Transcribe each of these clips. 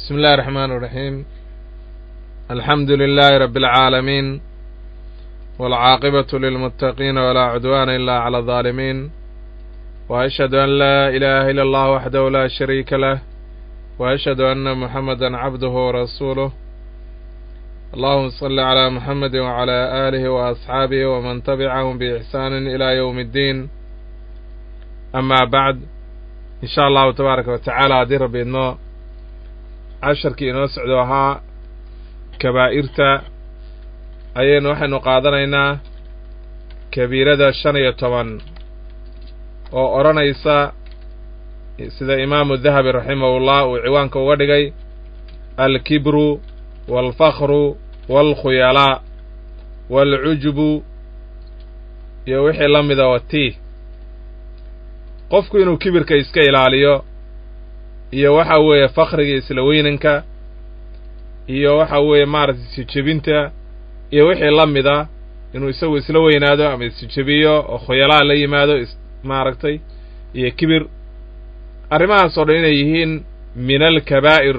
بسم الله الرحمن الرحيم الحمد لله رب العالمين والعاقبة للمتقين ولا عدوان إلا على الظالمين وأشهد أن لا إله إلا الله وحده لا شريك له وأشهد أن محمدا عبده ورسوله اللهم صل على محمد وعلى آله وأصحابه ومن تبعهم بإحسان إلى يوم الدين أما بعد إن شاء الله تبارك وتعالى haddii rabbi idno casharkii inoo socdo ahaa kabaa'irta ayaynu waxaynu qaadanaynaa kabiirada shan iyo toban oo odhanaysa sida imaamu dahabi raximahullah uu ciwaanka uga dhigay alkibru waalfakhru waalkhuyalaa waalcujubu iyo wixii la mida watii qofku inuu kibirka iska ilaaliyo iyo waxa weeye fakhriga isla weynanka iyo waxa weeye maaragtay isijebinta iyo wixii la mida inuu isagu isla weynaado ama isjebiyo oo khuyalaa la yimaado maaragtay iyo kibir arrimahaas oo dhan inay yihiin min alkabaa'ir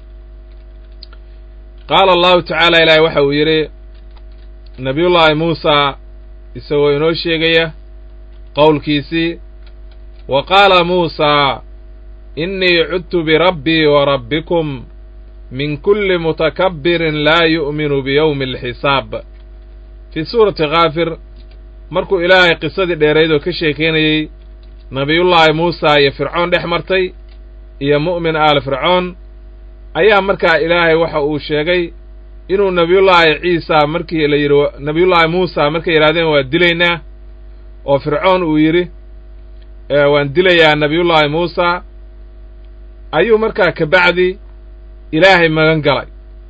qaala allahu tacaala ilaahay waxa uu yidhi nabiyullaahi muusa isagoo inoo sheegaya qowlkiisii wa qaala muusaa innii cudtu birabbii wa rabbikum min kulli mutakabbirin laa yu'minu biyowmi alxisaab fii suurati kaafir markuu ilaahay qisadii dheerayd oo ka sheekaynayey nabiyullaahi muusa iyo fircoon dhex martay iyo mu'min aal fircoon ayaa markaa ilaahay waxa uu sheegay inuu nebiyullaahi ciisa markii la yidhi nebiyullaahi muusa markay yidhahdeen waa dilaynaa oo fircoon uu yidhi waan dilayaa nebiyullaahi muusa ayuu markaa kabacdi ilaahay magan galay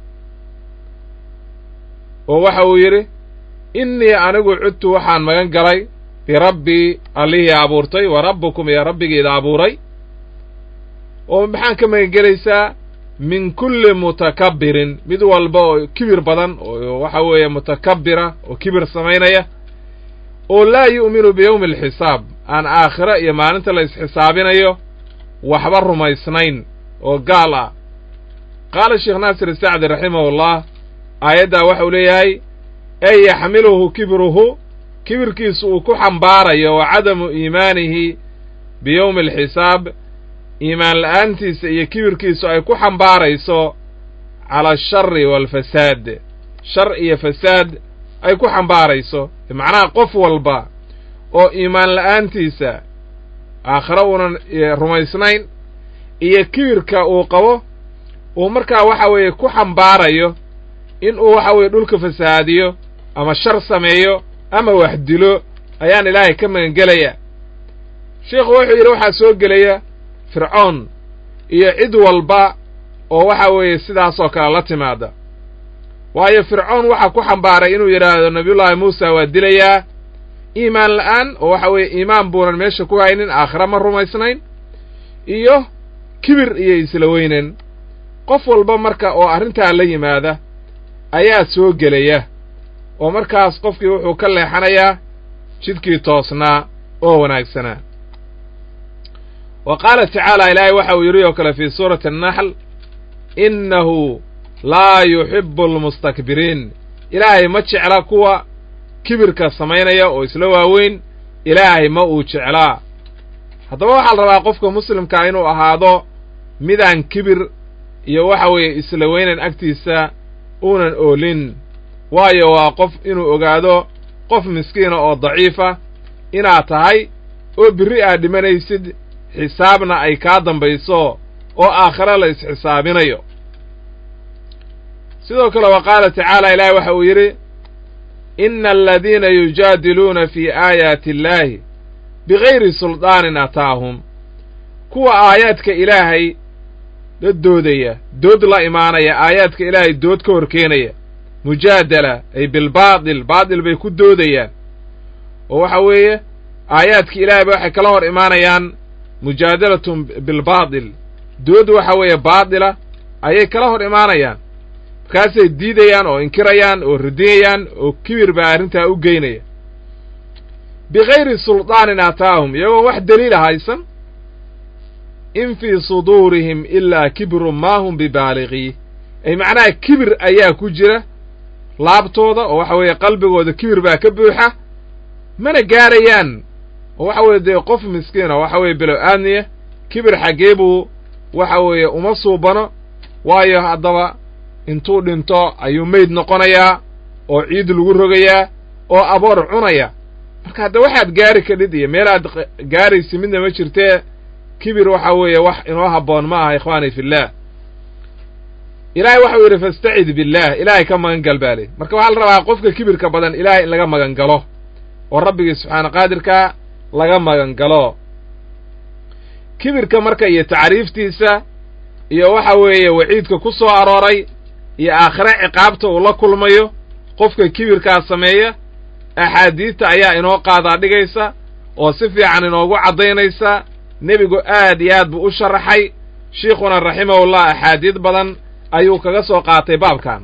oo waxa uu yidhi innii anigu cudtu waxaan magan galay birabbii allihii abuurtay wa rabbukum iyo rabbigiida abuuray oo maxaan ka magan gelaysaa min kulli mutakabbirin mid walba oo kibir badan oo waxa weeye mutakabbira oo kibir samaynaya oo laa yu'minu biyowmi alxisaab aan aakhiro iyo maalinta la isxisaabinayo waxba rumaysnayn oo gaal ah qaala sheekh naasir sacdi raximahullah aayaddaa waxa uu leeyahay ey yaxmiluhu kibruhu kibirkiisu uu ku xambaarayo wa cadamu iimaanihi biyowmi alxisaab iimaan la'aantiisa iyo kibirkiisu ay ku xambaarayso cala ashari waalfasaad shar iyo fasaad ay ku xambaarayso macnaha qof walba oo iimaan la'aantiisa aakhiro uunan rumaysnayn iyo kibirka uu qabo uu markaa waxa weeye ku xambaarayo in uu waxa weeye dhulka fasahaadiyo ama shar sameeyo ama wax dilo ayaan ilaahay ka magangelaya sheikhu wuxuu yidhi waxaa soo gelaya fircoon iyo cid walba oo waxa weeye sidaasoo kale la timaada waayo fircoon waxaa ku xambaaray inuu yidhaahdo nabiyullaahi muusa waa dilayaa iimaan la'aan oo waxa weeye iimaan buunan meesha ku haynin aakhira ma rumaysnayn iyo kibir iyo isla weynan qof walba marka oo arrintaa la yimaada ayaa soo gelaya oo markaas qofkii wuxuu ka leexanayaa jidkii toosnaa oo wanaagsanaa wa qaala tacaala ilaahay waxa uu yidhi oo kale fii suurati annaxl innahu laa yuxibbu almustakbiriin ilaahay ma jecla kuwa kibirka samaynaya oo isla waaweyn ilaahay ma uu jeclaa haddaba waxaa la rabaa qofka muslimkaa inuu ahaado midaan kibir iyo waxa weeye isla weynan agtiisa uunan oolin waayo waa qof inuu ogaado qof miskiina oo daciifa inaad tahay oo birri aad dhimanaysid xisaabna ay kaa dambayso oo aakhiro la isxisaabinayo sidoo kale wa qaala tacaala ilaahi waxa uu yidhi ina aladiina yujaadiluuna fii aayaati illaahi bigayri suldaanin ataahum kuwa aayaadka ilaahay la doodaya dood la imaanaya aayaadka ilaahay dood ka hor keenaya mujaadala ay bilbaatil baatil bay ku doodayaan oo waxa weeye aayaadka ilaahay ba waxay kala hor imaanayaan mujaadalatun bilbaatil dood waxa weeye baatila ayay kala hor imaanayaan markaasay diidayaan oo inkirayaan oo radiyayaan oo kibir baa arrintaa u geynaya bigayri suldaanin aataahum iyagoon wax daliila haysan in fii suduurihim ilaa kibrun maa hum bibaaligiih ay macnaha kibir ayaa ku jira laabtooda oo waxa weeye qalbigooda kibir baa ka buuxa mana gaarayaan oo waxa weeye dee qof miskiina waxa weeye bilow aadniya kibir xaggee buu waxa weeye uma suubano waayo haddaba intuu dhinto ayuu meyd noqonayaa oo ciid lagu rogayaa oo aboor cunaya marka hadda waxaad gaari kadhid iyo meelaad gaaraysi midna ma jirtee kibir waxa weeye wax inoo habboon ma aha ikhwaani fillaah ilaahay waxau yidhi fastacid billaah ilaahay ka magan gal baa leh marka waxaa la rabaa qofka kibirka badan ilaahay in laga magan galo oo rabbigii subxaana qaadirka laga magan galo kibirka marka iyo tacriiftiisa iyo waxa weeye waciidka ku soo arooray iyo aakhire ciqaabta uu la kulmayo qofka kibirkaa sameeya axaadiidta ayaa inoo qaadaa dhigaysa oo si fiican inoogu caddaynaysa nebigu aad iyo aad buu u sharaxay shiikhuna raximahullah axaadiid badan ayuu kaga soo qaatay baabkan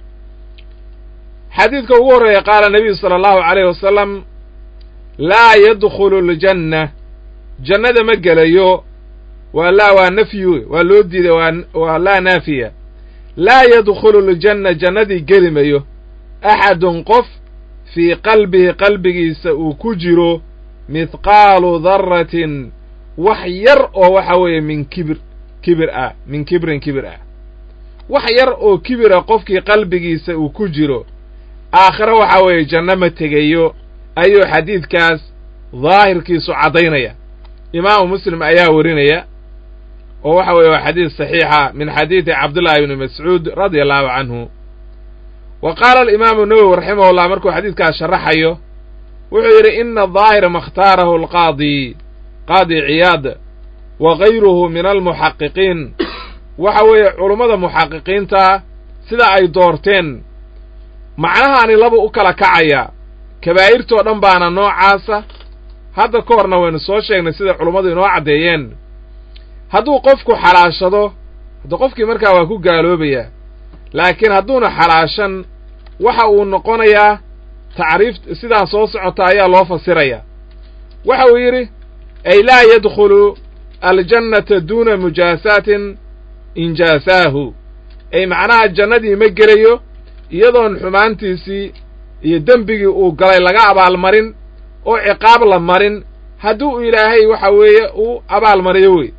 xadiidka ugu horreeya qaala nebiyu sala allahu calayh wasalam laa yadkhulu ljanna jannada ma gelayo waa laa waa nafyi waa loo diiday waa waa laa naafiya laa yadkhulu ljanna jannadii geli mayo axadun qof fii qalbihi qalbigiisa uu ku jiro mithqaalu darratin wax yar oo waxa weeye min kibir kibir ah min kibrin kibir ah wax yar oo kibira qofkii qalbigiisa uu ku jiro aakhiro waxa weeye janno ma tegayo ayuu xadiidkaas daahirkiisu caddaynaya imaamu muslim ayaa warinaya oo waxa weeye waa xadiid saxiixa min xadiidi cabdullaahi ibni mascuud radia allahu canhu wa qaala alimaamu nawowi raximahullah markuu xadiidkaas sharaxayo wuxuu yidhi ina daahira ma khtaarahu alqaadi qaadi ciyaad wa gayruhu min almuxaqiqiin waxa weeye culummada muxaqiqiinta sida ay doorteen macnahaani laba u kala kacaya kabaa'irtoo dhan baana noocaasa hadda ka horna waynu soo sheegnay sida culummadu inoo caddeeyeen hadduu qofku xalaashado hadda qofkii markaa waa ku gaaloobayaa laakiin hadduuna xalaashan waxa uu noqonayaa tacriif sidaa soo socota ayaa loo fasirayaa waxa uu yidhi ay laa yadkhulu aljannata duuna mujaasaatin injaasaahu ay macnaha jannadii ma gelayo iyadoon xumaantiisii iyo dembigii uu galay laga abaalmarin oo ciqaab la marin hadduu ilaahay waxa weeye uu abaalmariyo wey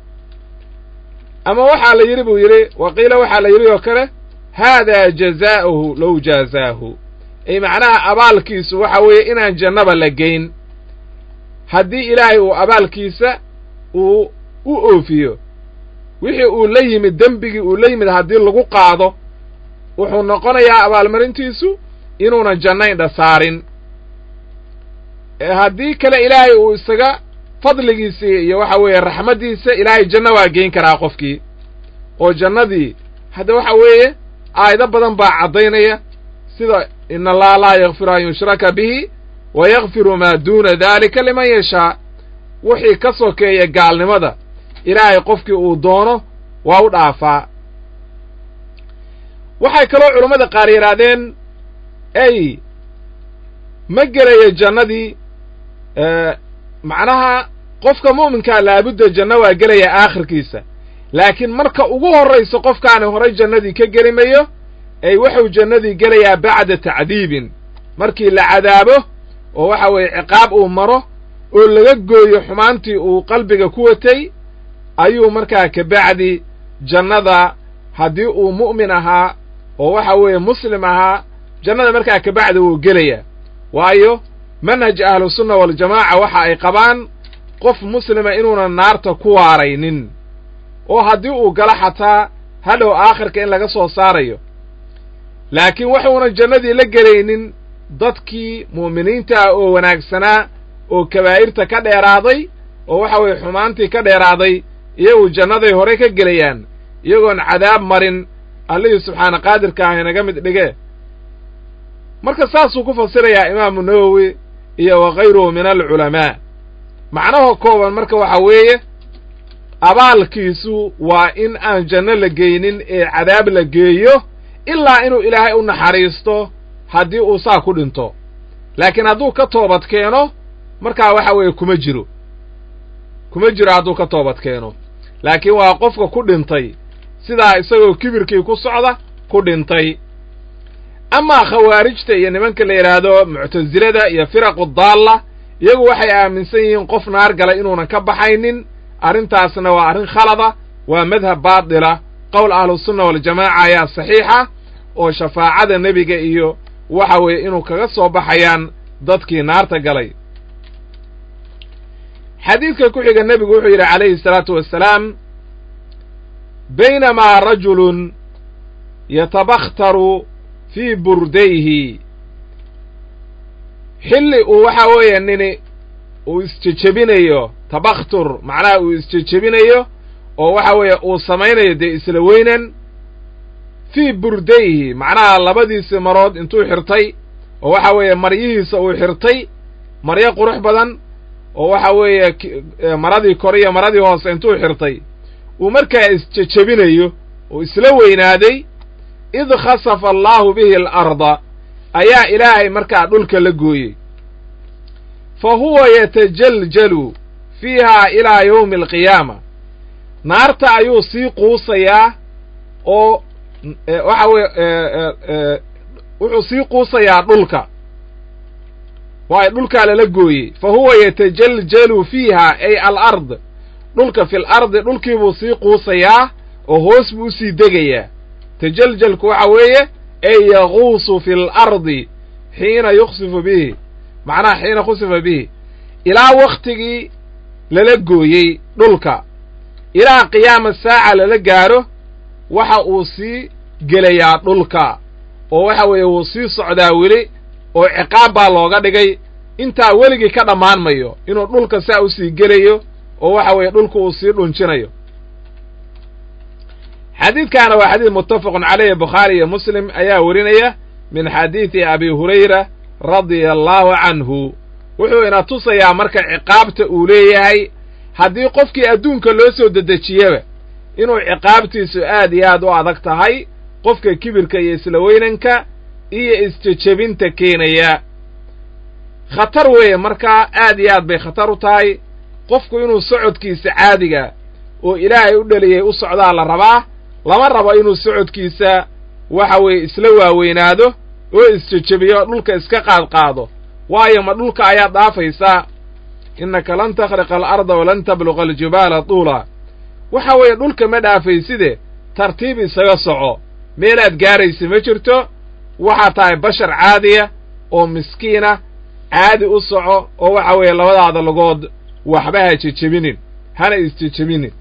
ama waxaa la yidhi buu yidhi waqiila waxaa la yidhi oo kale haadaa jazaa'uhu low jaazaahu ay macnaha abaalkiisu waxa weeye inaan jannaba la geyn haddii ilaahay uu abaalkiisa uu u oofiyo wixii uu la yimid dembigii uu la yimid haddii lagu qaado wuxuu noqonayaa abaalmarintiisu inuuna jannaydha saarin haddii kale ilaahay uu isaga fadligiisii iyo waxa weeye raxmaddiisa ilaahay janno waa geyn karaa qofkii oo jannadii hadda waxa weeye aayado badan baa caddaynaya sida ina allaha laa yakfiru an yushraka bihi wa yakfiru maa duuna daalika liman yashaa wixii ka sokeeya gaalnimada ilaahay qofkii uu doono waa u dhaafaa waxay kaloo culammada qaar yidhaahdeen ey ma gelayo jannadii macnaha qofka mu'minkaa laabudda janno waa gelaya aakhirkiisa laakiin marka ugu horrayso qofkaani horay jannadii ka geli mayo ay wuxuu jannadii gelayaa bacda tacdiibin markii la cadaabo oo waxa weeye ciqaab uu maro oo laga gooyo xumaantii uu qalbiga ku watay ayuu markaa kabacdi jannada haddii uu mu'min ahaa oo waxa weeye muslim ahaa jannada markaa kabacdi wuu gelayaa waayo manhaj ahlusunna waljamaaca waxa ay qabaan qof muslima inuunan naarta ku waaraynin oo haddii uu galo xataa hadhow aakhirka in laga soo saarayo laakiin waxuunan jannadii la gelaynin dadkii mu'miniinta ah oo wanaagsanaa oo kabaa'irta ka dheeraaday oo waxa weeye xumaantii ka dheeraaday iyagu jannaday hore ka gelayaan iyagoon cadaab marin allihii subxaana qaadirka ah inaga mid dhige marka saasuu ku fasirayaa imaamu nawowi iyo wa kayruhu min alculamaa macnaha kooban marka waxa weeye abaalkiisu waa in aan janno la geynin ee cadaab la geeyo ilaa inuu ilaahay u naxariisto haddii uu saa ku dhinto laakiin hadduu ka toobad keeno markaa waxa weeye kuma jiro kuma jiro hadduu ka toobad keeno laakiin waa qofka ku dhintay sidaa isagoo kibirkii ku socda ku dhintay amaa khawaarijta iyo nimanka la yidhaahdo muctasilada iyo firaqu daalla iyagu waxay aaminsan yihiin qof naar gala inuunan ka baxaynin arrintaasna waa arrin khalada waa madhab baatila qowl ahlusunna waljamaaca ayaa saxiixa oo shafaacada nebiga iyo waxa weeye inuu kaga soo baxayaan dadkii naarta galay xadiidka ku xiga nebigu wuxuu yidhi calayhi salaatu wassalaam baynamaa rajulun yatabakhtaru fii burdayhi xilli uu waxa weeye nini uu isjejebinayo tabakhtur macnaha uu isjejebinayo oo waxa weeye uu samaynayo dee isla weynan fii burdayhi macnaha labadiisii marood intuu xirtay oo waxa weeye maryihiisa uu xirtay maryo qurux badan oo waxa weeye maradii kore iyo maradii hoose intuu xirtay uu markaa isjejebinayo oo isla weynaaday id khasafa allaahu bihi alarda ayaa ilaahay markaa dhulka la gooyey fa huwa yatajaljalu fiihaa ilaa yowmi alqiyaama naarta ayuu sii quusayaa oo waxa weye wuxuu sii quusayaa dhulka waayo dhulkaa lala gooyey fa huwa yatajaljalu fiiha ay alard dhulka fi lardi dhulkiibuu sii quusayaa oo hoos buu usii degayaa tajaljalku waxa weeye ay yaquusu fi lardi xiina yuksifu bihi macnaha xiina khusifa bihi ilaa wakhtigii lala gooyey dhulka ilaa qiyaama saaca lala gaadho waxa uu sii gelayaa dhulka oo waxa weeye wuu sii socdaa weli oo ciqaab baa looga dhigay intaa weligii ka dhammaan mayo inuu dhulka saa usii gelayo oo waxa weeye dhulka uu sii dhunjinayo xadiidkaana waa xadiid muttafaqun caleyhi bukhaari iyo muslim ayaa werinaya min xadiidi abi hurayra radia allaahu canhu wuxuu ina tusayaa marka ciqaabta uu leeyahay haddii qofkii adduunka loo soo dedejiyaba inuu ciqaabtiisu aad iyo aad u adag tahay qofka kibirka iyo isla weynanka iyo isjejebinta keenaya khatar weeye markaa aad iyo aad bay khatar u tahay qofku inuu socodkiisa caadiga oo ilaahay u dheliyay u socdaa la rabaa lama rabo inuu socodkiisa waxa weeye isla waaweynaado oo isjejebiyo dhulka iska qaadqaado waayo ma dhulka ayaad dhaafaysaa innaka lan takhriqa alarda walan tabluqa aljibaala tuula waxa weeye dhulka ma dhaafayside tartiib isaga soco meelaad gaaraysa ma jirto waxaa tahay bashar caadiya oo miskiina caadi u soco oo waxa weeye labadaada lagood waxba ha jejebinin hana isjejebinin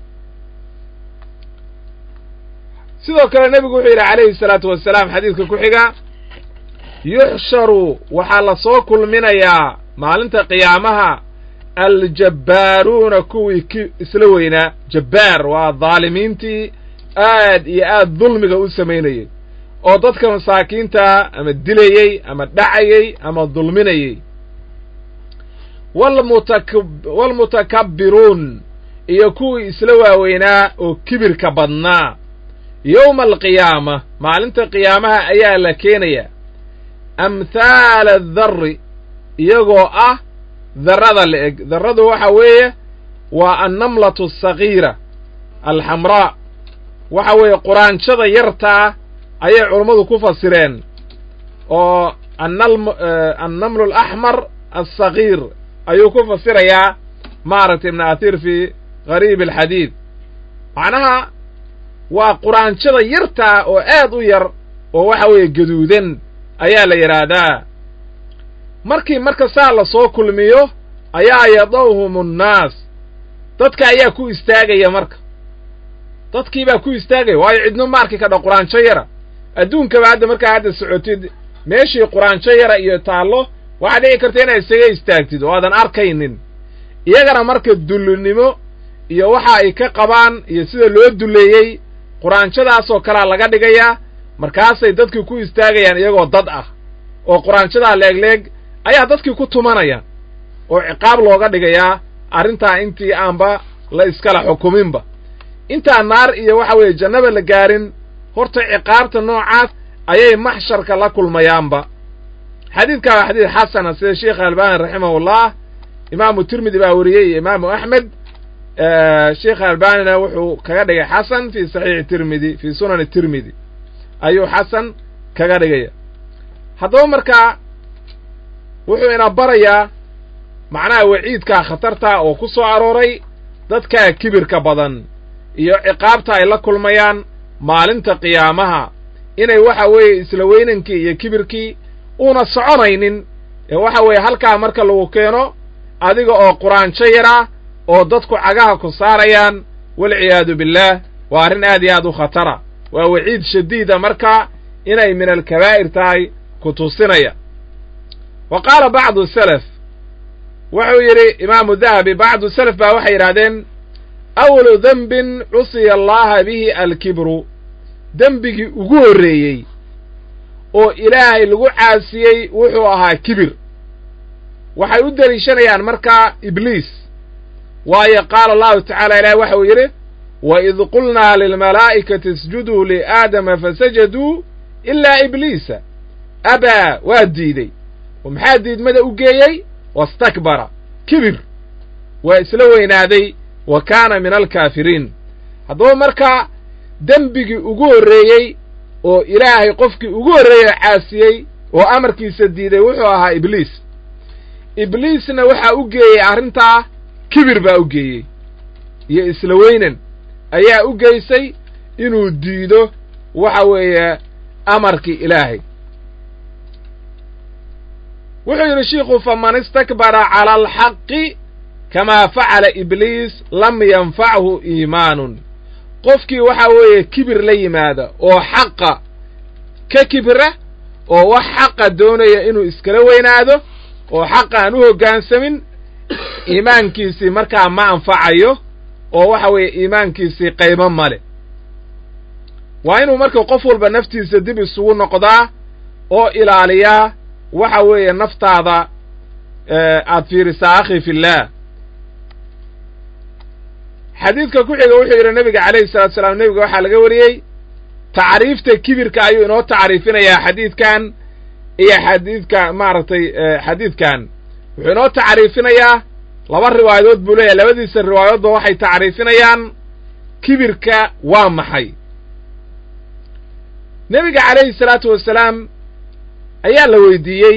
sidoo kale nebigu wuxuu yidhi calayhi salaatu wasalaam xadiidka ku xiga yuxsharu waxaa la soo kulminayaa maalinta qiyaamaha aljabbaaruuna kuwii ki isla weynaa jabbaar waa daalimiintii aad iyo aad dulmiga u samaynayey oo dadka masaakiinta ama dilayey ama dhacayey ama dulminayey waalmutakabbiruun iyo kuwii isla waaweynaa oo kibirka badnaa yowma alqiyaama maalinta qiyaamaha ayaa la keenayaa amhaala addarri iyagoo ah darrada la eg darradu waxa weeye waa annamlatu asagiira alxamraa waxa weeye quraanjada yartaa ayay culummadu ku fasireen oo annamlu alaxmar alsagiir ayuu ku fasirayaa maaragtay ibn athir fi gariib alxadiid macnaha waa quraanjada yartaa oo aad u yar oo waxa weeye gaduudan ayaa la yidhaahdaa markii marka saa la soo kulmiyo ayaa yadawhum annaas dadka ayaa ku istaagaya marka dadkii baa ku istaagaya waayo cidno ma arki kadha quraanjo yara adduunkaba hadda markaa hadda socotid meeshii quraanjo yara iyo taallo waxaa dhici karta inaad isaga istaagtid oo aadan arkaynin iyagana marka dullinimo iyo waxa ay ka qabaan iyo sida loo dulleeyey quraanjadaasoo kalea laga dhigayaa markaasay dadkii ku istaagayaan iyagoo dad ah oo quraanjadaa leegleeg ayaa dadkii ku tumanayaan oo ciqaab looga dhigayaa arrintaa intii aanba la iskala xukuminba intaan naar iyo waxa weeye jannaba la gaarin horta ciqaabta noocaas ayay maxsharka la kulmayaanba xadiidkaa waa xadiid xasana sida sheikh albani raximahullah imaamu tirmidi baa weriyey iyo imaamu axmed sheikh albanina wuxuu kaga dhigay xasan fi saxiixi tirmidi fi sunani tirmidi ayuu xasan kaga dhigaya haddaba markaa wuxuu ina barayaa macnaha waciidkaa khatarta oo ku soo arooray dadkaa kibirka badan iyo ciqaabta ay la kulmayaan maalinta qiyaamaha inay waxa weeye isla weynankii iyo kibirkii uuna soconaynin ee waxa weeye halkaa marka lagu keeno adiga oo quraanjo yara oo dadku cagaha ku saarayaan walciyaadu billaah waa arrin aad iyo aad u khatara waa waciid shadiida marka inay min alkabaa'ir tahay ku tusinaya wa qaala bacdu salaf wuxuu yidhi imaamu dahabi bacdu salaf baa waxay yidhahdeen awalu dembin cusiya allaha bihi alkibru dembigii ugu horreeyey oo ilaahay lagu caasiyey wuxuu ahaa kibir waxay u deliishanayaan markaa ibliis waayo qaala allahu tacaala ilahi waxa uu yidhi waid qulnaa lilmalaa'ikati isjuduu liaadama fasajaduu ilaa ibliisa abaa waa diidey oo maxaa diidmada u geeyey wastakbara kibir waa isla weynaaday wa kaana min alkaafiriin haddaba markaa dembigii ugu horreeyey oo ilaahay qofkii ugu horreeyey caasiyey oo amarkiisa diiday wuxuu ahaa ibliis ibliisna waxaa u geeyey arrintaa kibir baa u geeyey iyo isla weynan ayaa u geysay inuu diido waxa weeye amarkii ilaahay wuxuu yidhi shiikhu faman istakbara cala alxaqi kamaa facala ibliis lam yanfachu iimaanun qofkii waxa weeye kibir la yimaada oo xaqa ka kibira oo wax xaqa doonaya inuu iskala weynaado oo xaqa aan u hoggaansamin iimaankiisii markaa ma anfacayo oo waxa weeye iimaankiisii qaybo male waa inuu marka qof walba naftiisa dib isugu noqdaa oo ilaaliyaa waxa weeye naftaada aad fiirisaa akhi fillaah xadiidka ku xiga wuxuu yidhi nebiga calayhi salatu salaam nebiga waxaa laga wariyey tacriifta kibirka ayuu inoo tacriifinayaa xadiidkan iyo xadiidka maaragtay xadiidkan wuxuu inoo tacriifinayaa laba riwaayadood buu leeyahay labadiisa riwaayadoodba waxay tacriifinayaan kibirka waa maxay nebiga calayhi salaatu wasalaam ayaa la weydiiyey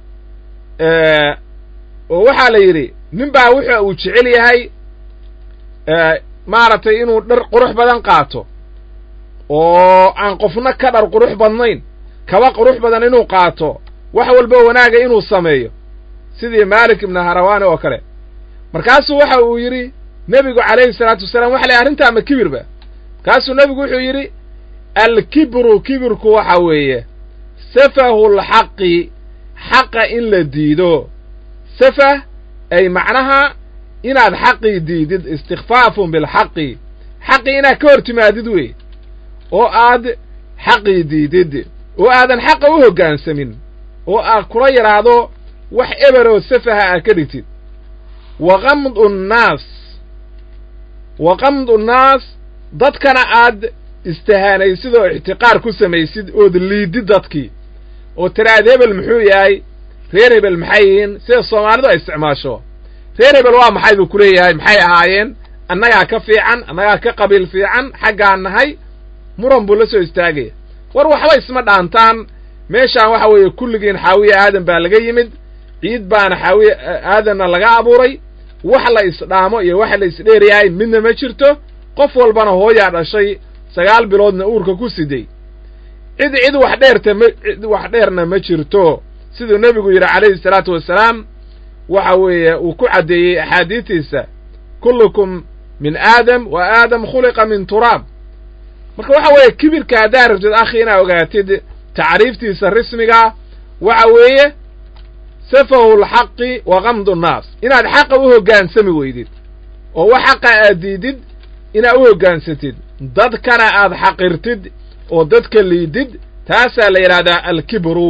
oo waxaa la yidhi nin baa wuxa uu jecel yahay maaragtay inuu dhar qurux badan qaato oo aan qofna ka dhar qurux badnayn kaba qurux badan inuu qaato wax walba wanaaga inuu sameeyo sidii maalik ibnu harawaani oo kale markaasuu waxa uu yidhi nebigu calayhi salaatu wasalaam waxa lay arrintaa ma kibirba markaasuu nebigu wuxuu yidhi alkibru kibirku waxa weeye safahu lxaqi xaqa in la diido safah ay macnaha inaad xaqii diidid istikfaafun bilxaqi xaqii inaad ka hor timaadid wey oo aad xaqii diidid oo aadan xaqa u hoggaansamin oo aad kula yidhaahdo wax eberoo safaha aad ka dhigtid wa qamdu nnaas wa qamdu nnaas dadkana aad istihaanaysid oo ixtiqaar ku samaysid ood liidid dadkii oo tiraad hebel muxuu yahay reer hebel maxay yihiin sida soomaalidu ay isticmaasho reer hebel waa maxay buu ku leeyahay maxay ahaayeen annagaa ka fiican annagaa ka qabiil fiican xaggaan nahay muran buu la soo istaagaya war waxba isma dhaantaan meeshaan waxa weeye kulligiin xaawiye aadan baa laga yimid ciid baana xaawiye aadanna laga abuuray wax la isdhaamo iyo wax la isdheeryahay midna ma jirto qof walbana hooyaa dhashay sagaal biloodna uurka ku siday cid cid wax dheerta ma cid wax dheerna ma jirto siduu nebigu yidhi calayhi salaatu wasalaam waxa weeye uu ku caddeeyey axaadiistiisa kullukum min aadam wa aadam khuliqa min turaab marka waxa weeye kibirka haddaa rabtid akhi inaa ogaatid tacriiftiisa rismiga waxa weeye safahu lxaqi wa qamdu nnaas inaad xaqa u hoggaansami weydid oo wax xaqa aad diidid inaad u hoggaansatid dadkana aad xaqirtid oo dadka liidid taasaa la yidhahdaa alkibru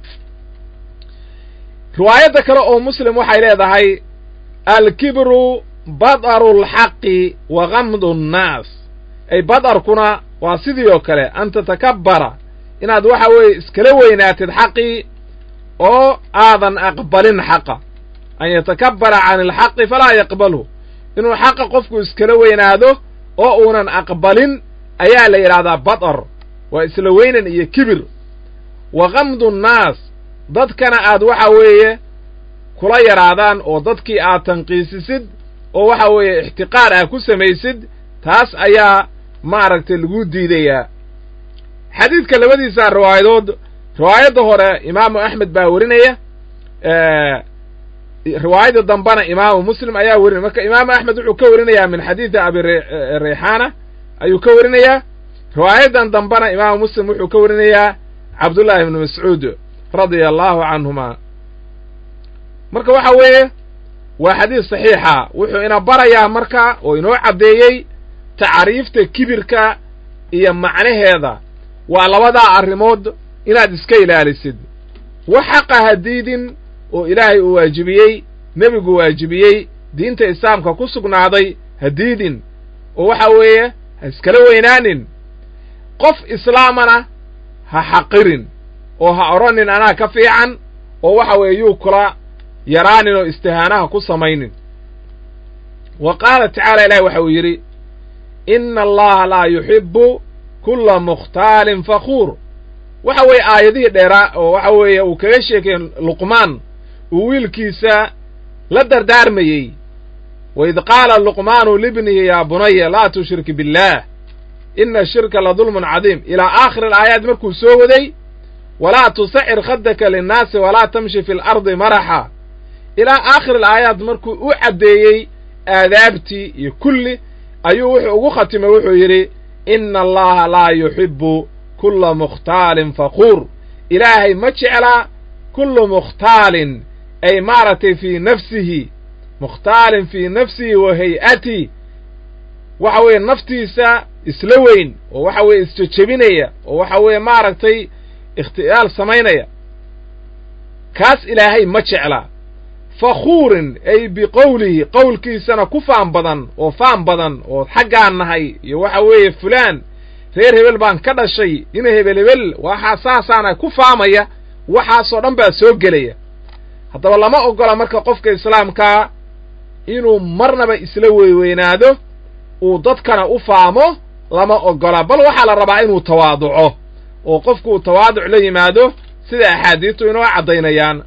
riwaayadda kale oo muslim waxay leedahay alkibru badaru lxaqi wa qamdu nnaas ay badarkuna waa sidii oo kale an tatakabbara inaad waxa weeye iskala weynaatid xaqii oo aadan aqbalin xaqa an yatakabbara can alxaqi falaa yaqbalhu inuu xaqa qofku iskala weynaado oo uunan aqbalin ayaa la yidhahdaa batar waa isla weynan iyo kibir wa kamdu nnaas dadkana aad waxa weeye kula yaraadaan oo dadkii aad tanqiisisid oo waxa weeye ixtiqaar ah ku samaysid taas ayaa maaragtay lagu diidayaa xadiidka labadiisa riwaayadood riwaayadda hore imaamu axmed baa werinaya riwaayadda dambena imaamu muslim ayaa werinaya marka imaamu axmed wuxuu ka werinayaa min xadiidi abi rayxaana ayuu ka werinayaa riwaayaddan dambena imaamu muslim wuxuu ka werinayaa cabdullaahi ibnu mascuud radia allahu canhuma marka waxa weeye waa xadiis saxiixa wuxuu ina barayaa marka oo inoo caddeeyey tacriifta kibirka iyo macnaheeda waa labadaa arrimood inaad iska ilaalisid wax xaqa ha diidin oo ilaahay uu waajibiyey nebigu waajibiyey diinta islaamka ku sugnaaday ha diidin oo waxa weeye ha iskala weynaanin qof islaamana ha xaqirin oo ha odhanin anaa ka fiican oo waxa weeye yuu kula yaraanin oo istihaanaha ku samaynin wa qaala tacaala ilahi waxa uu yidhi ina allaha laa yuxibbu kulla mukhtaalin fakhuur waxa weeye aayadihii dheeraa oo waxa weeye uu kaga sheekay luqmaan uu wiilkiisa la dardaarmayey waid qaala luqmaanu libnihi yaa bunaya laa tushrik billaah ina shirka la dulmun cadiim ilaa aakhiri alaayaat markuu soo waday walaa tusacir khadaka linnaasi walaa tamshi fi lardi maraxa ilaa aakhiri alaayaat markuu u caddeeyey aadaabtii iyo kulli ayuu wuxuu ugu khatimay wuxuu yidhi ina allaha laa yuxibbu kulla mukhtaalin faquur ilaahay ma jeclaa kullu mukhtaalin ay maaragtay fii nafsihi mukhtaalin fii nafsihi wa hay-ati waxa weeye naftiisa isla weyn oo waxa weeye isjejebinaya oo waxa weeye maaragtay ikhtiyaal samaynaya kaas ilaahay ma jeclaa fakhuurin ay biqowlihi qowlkiisana ku faan badan oo faan badan oo xaggaan nahay iyo waxa weeye fulaan reer hebel baan ka dhashay ina hebel hebel waxaa saasaana ku faamaya waxaasoo dhan baa soo gelaya haddaba lama oggola marka qofka islaamkaa inuu marnaba isla weyweynaado uu dadkana u faamo lama oggola bal waxaa la rabaa inuu tawaaduco oo qofku uu tawaaduc la yimaado sida axaadiistu inoo caddaynayaan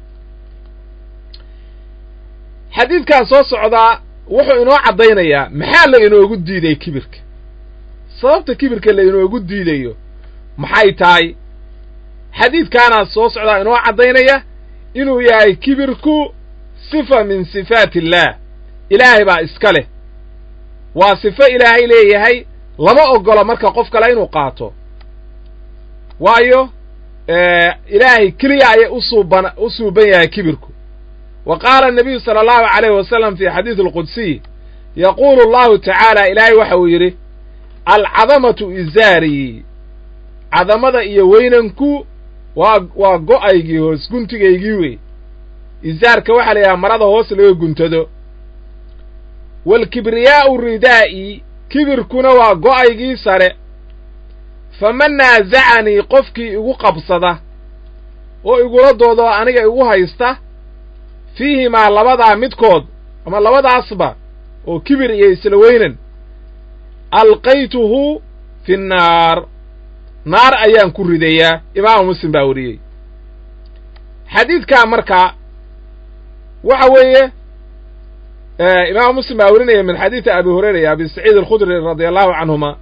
xadiidkan soo socdaa wuxuu inoo caddaynayaa maxaa la inoogu diiday kibirka sababta kibirka la inoogu diidayo maxay tahay xadiidkaanaa soo socdaa inoo caddaynaya inuu yahay kibirku sifa min sifaati illaah ilaahay baa iska leh waa sifo ilaahay leeyahay lama oggola marka qof kale inuu qaato waayo ilaahay keliya ayay usuuban u suuban yahay kibirku wa qaala anabiyu sala allahu calayhi wasalam fi xadiidi alqudsiy yaquulu allahu tacaala ilaahay waxa uu yidhi alcadamatu izaarii cadamada iyo weynanku waa waa go'aygii hoos guntigaygii wey izaarka waxaa la yidhaha marada hoos laga guntado waalkibriyaa'u ridaa'i kibirkuna waa go'aygii sare faman naasacanii qofkii igu qabsada oo igula doodo aniga igu haysta fiihimaa labadaa midkood ama labadaasba oo kibir iyo isla weynan alqaytuhu fi nnaar naar ayaan ku ridayaa imaamu muslim baa wariyey xadiidkaa marka waxa weeye imaamu muslim baa werinaya min xadiidi abi hurayra iyo abi saciid alkhudri radia allahu canhuma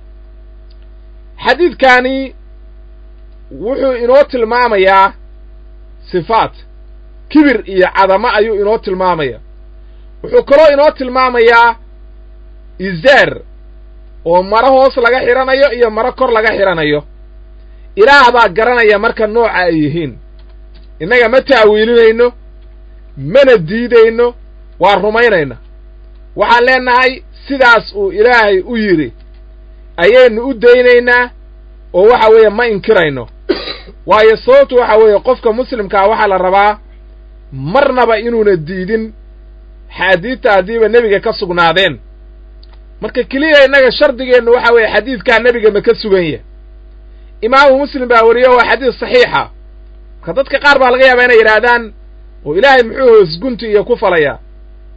xadiidkaani wuxuu inoo tilmaamayaa sifaat kibir iyo cadamo ayuu inoo tilmaamaya wuxuu kaloo inoo tilmaamayaa izaar oo maro hoos laga xidhanayo iyo maro kor laga xidhanayo ilaah baa garanaya marka nooca ay yihiin innaga ma ta'wiilinayno mana diidayno waa rumaynayna waxaan leennahay sidaas uu ilaahay u yidhi ayaynu u daynaynaa oo waxa weeye ma inkirayno waayo sababtu waxa weeye qofka muslimkaa waxaa la rabaa marnaba inuuna diidin xaadiidta haddiiba nebiga ka sugnaadeen marka keliya innaga shardigeennu waxa weeye xadiidkaa nebiga ma ka sugan yahay imaamu muslim baa wariyo waa xadiis saxiixa marka dadka qaar baa laga yaabaa inay yidhaahdaan oo ilaahay muxuu hoos gunti iyo ku falayaa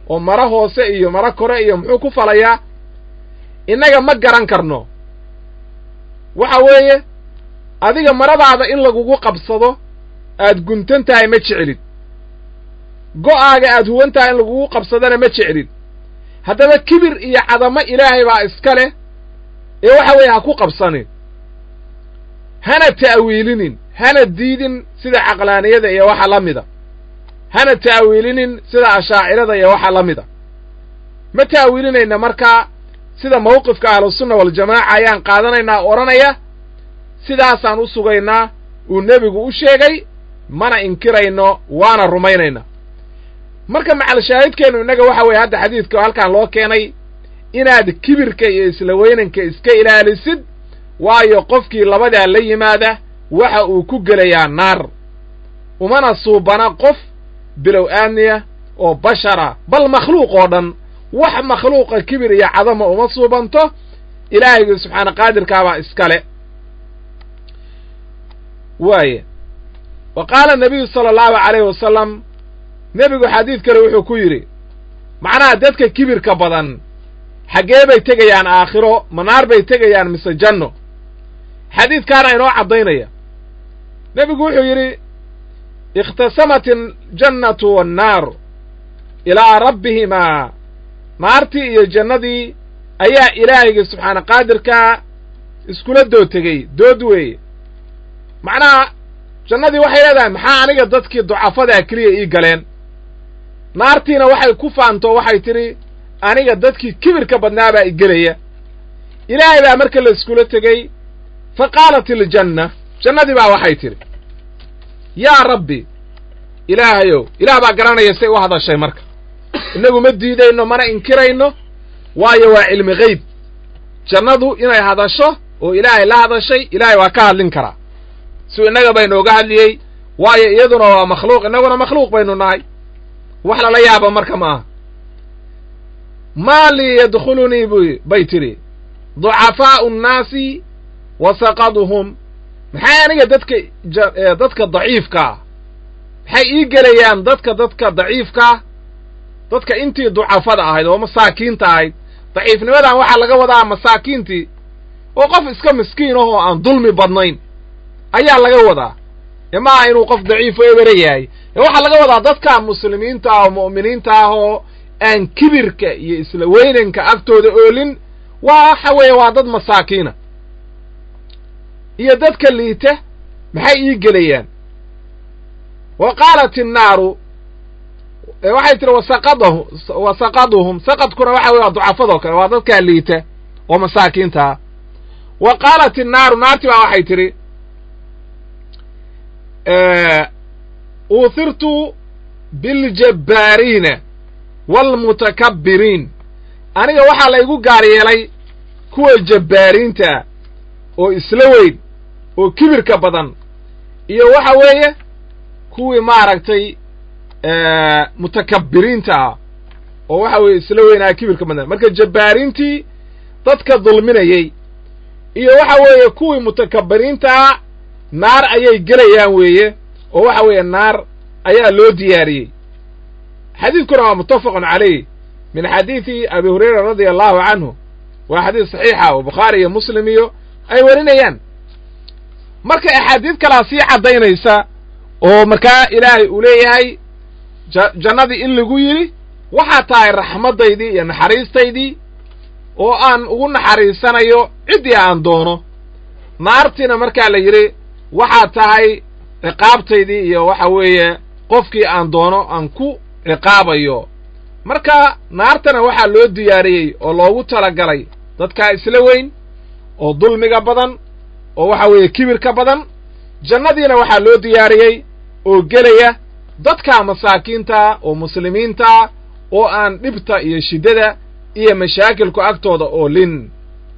oo maro hoose iyo maro kore iyo muxuu ku falayaa innaga ma garan karno waxa weeye adiga maradaada in lagugu qabsado aad guntan tahay ma jeclid go'aaga aad huwan tahay in lagugu qabsadana ma jeclid haddaba kibir iyo cadamo ilaahay baa iska leh ee waxa weeye ha ku qabsanin hana ta'wiilinin hana diidin sida caqlaaniyada iyo waxa la mida hana ta'wiilinin sida ashaacirada iyo waxa la mida ma ta'wiilinayna markaa sida mawqifka ahlusunna waljamaaca ayaan qaadanaynaa odhanaya sidaasaan u sugaynaa uu nebigu u sheegay mana inkirayno waana rumaynayna marka macalshaahidkeennu innaga waxa weeye hadda xadiidka halkan loo keenay inaad kibirka iyo isla weynanka iska ilaalisid waayo qofkii labadaa la yimaada waxa uu ku gelayaa naar umana suubana qof bilow aadniya oo bashara bal makhluuq oo dhan wax makhluuqa kibir iyo cadama uma suubanto ilaahaygu subxaana qaadirkaabaa iskale waaye wa qaala nabiyu sala allahu calayhi wasalam nebigu xadiid kale wuxuu ku yidhi macnaha dadka kibirka badan xaggee bay tegayaan aakhiro manaar bay tegayaan mise janno xadiidkaana inoo caddaynaya nebigu wuxuu yidhi ikhtasamat aljannatu waannaaru ilaa rabbihimaa naartii iyo jannadii ayaa ilaahayga subxaana qaadirkaa iskula dood tegey dood weeye macnaha jannadii waxay leedahay maxaa aniga dadkii ducafadaa keliya ii galeen naartiina waxay ku faanto waxay tidhi aniga dadkii kibirka badnaabaa i gelaya ilaahay baa marka la iskula tegey fa qaalat iljanna jannadii baa waxay tidhi yaa rabbi ilaahayow ilaah baa garanaya say u hadashay marka innagu ma diidayno mana inkirayno waayo waa cilmi geyb jannadu inay hadasho oo ilaahay la hadashay ilaahay waa ka hadlin karaa siu innaga baynooga hadliyey waayo iyaduna waa makhluuq innaguna makhluuq baynu nahay wax lala yaaba marka ma aha maa lii yadkhulunii bu bay tidhi ducafaa'u nnaasi wa saqaduhum maxay aniga dadka dadka daciifkaa maxay ii gelayaan dadka dadka daciifkaa dadka intii ducafada ahayd oo masaakiinta ahayd daciifnimadan waxaa laga wadaa masaakiintii oo qof iska miskiin ahoo aan dulmi badnayn ayaa laga wadaa ee maaha inuu qof daciifo ebere yahay ee waxaa laga wadaa dadka muslimiinta ah oo mu'miniinta ah oo aan kibirka iyo isla weynanka agtooda oolin waxa weeye waa dad masaakiina iyo dadka liita maxay ii gelayaan wa qaalat innaaru waxay tihi wasaqadahu wa saqaduhum saqadkuna waxa weye waa ducafadoo kale waa dadkaa liita oo masaakiinta ah wa qaalat innaaru naarti baa waxay tidhi uuhirtu biاljabbaariina waalmutakabbiriin aniga waxaa laygu gaar yeelay kuwa jabbaariinta oo isla weyn oo kibirka badan iyo waxa weeye kuwii maaragtay mutakabbiriinta ah oo waxa weeye isla weynaa kibirka badan marka jabbaariintii dadka dulminayey iyo waxa weeye kuwii mutakabbiriintaa naar ayay gelayaan weeye oo waxa weeye naar ayaa loo diyaariyey xadiidkuna waa muttafaqun calayh min xadiidi abi hurayra radia allahu canhu waa xadiis saxiixa oo bukhaari iyo muslim iyo ay warinayaan marka axaadiid kalaa sii caddaynaysa oo markaa ilaahay uu leeyahay jannadii in lagu yidhi waxaa tahay raxmaddaydii iyo naxariistaydii oo aan ugu naxariisanayo ciddii aan doono naartiina markaa la yidhi waxaa tahay ciqaabtaydii iyo waxa weeye qofkii aan doono aan ku ciqaabayo marka naartana waxaa loo diyaariyey oo loogu talagalay dadkaa isla weyn oo dulmiga badan oo waxa weeye kibirka badan jannadiina waxaa loo diyaariyey oo gelaya dadka masaakiinta oo muslimiinta oo aan dhibta iyo shiddada iyo mashaakilku agtooda oo lin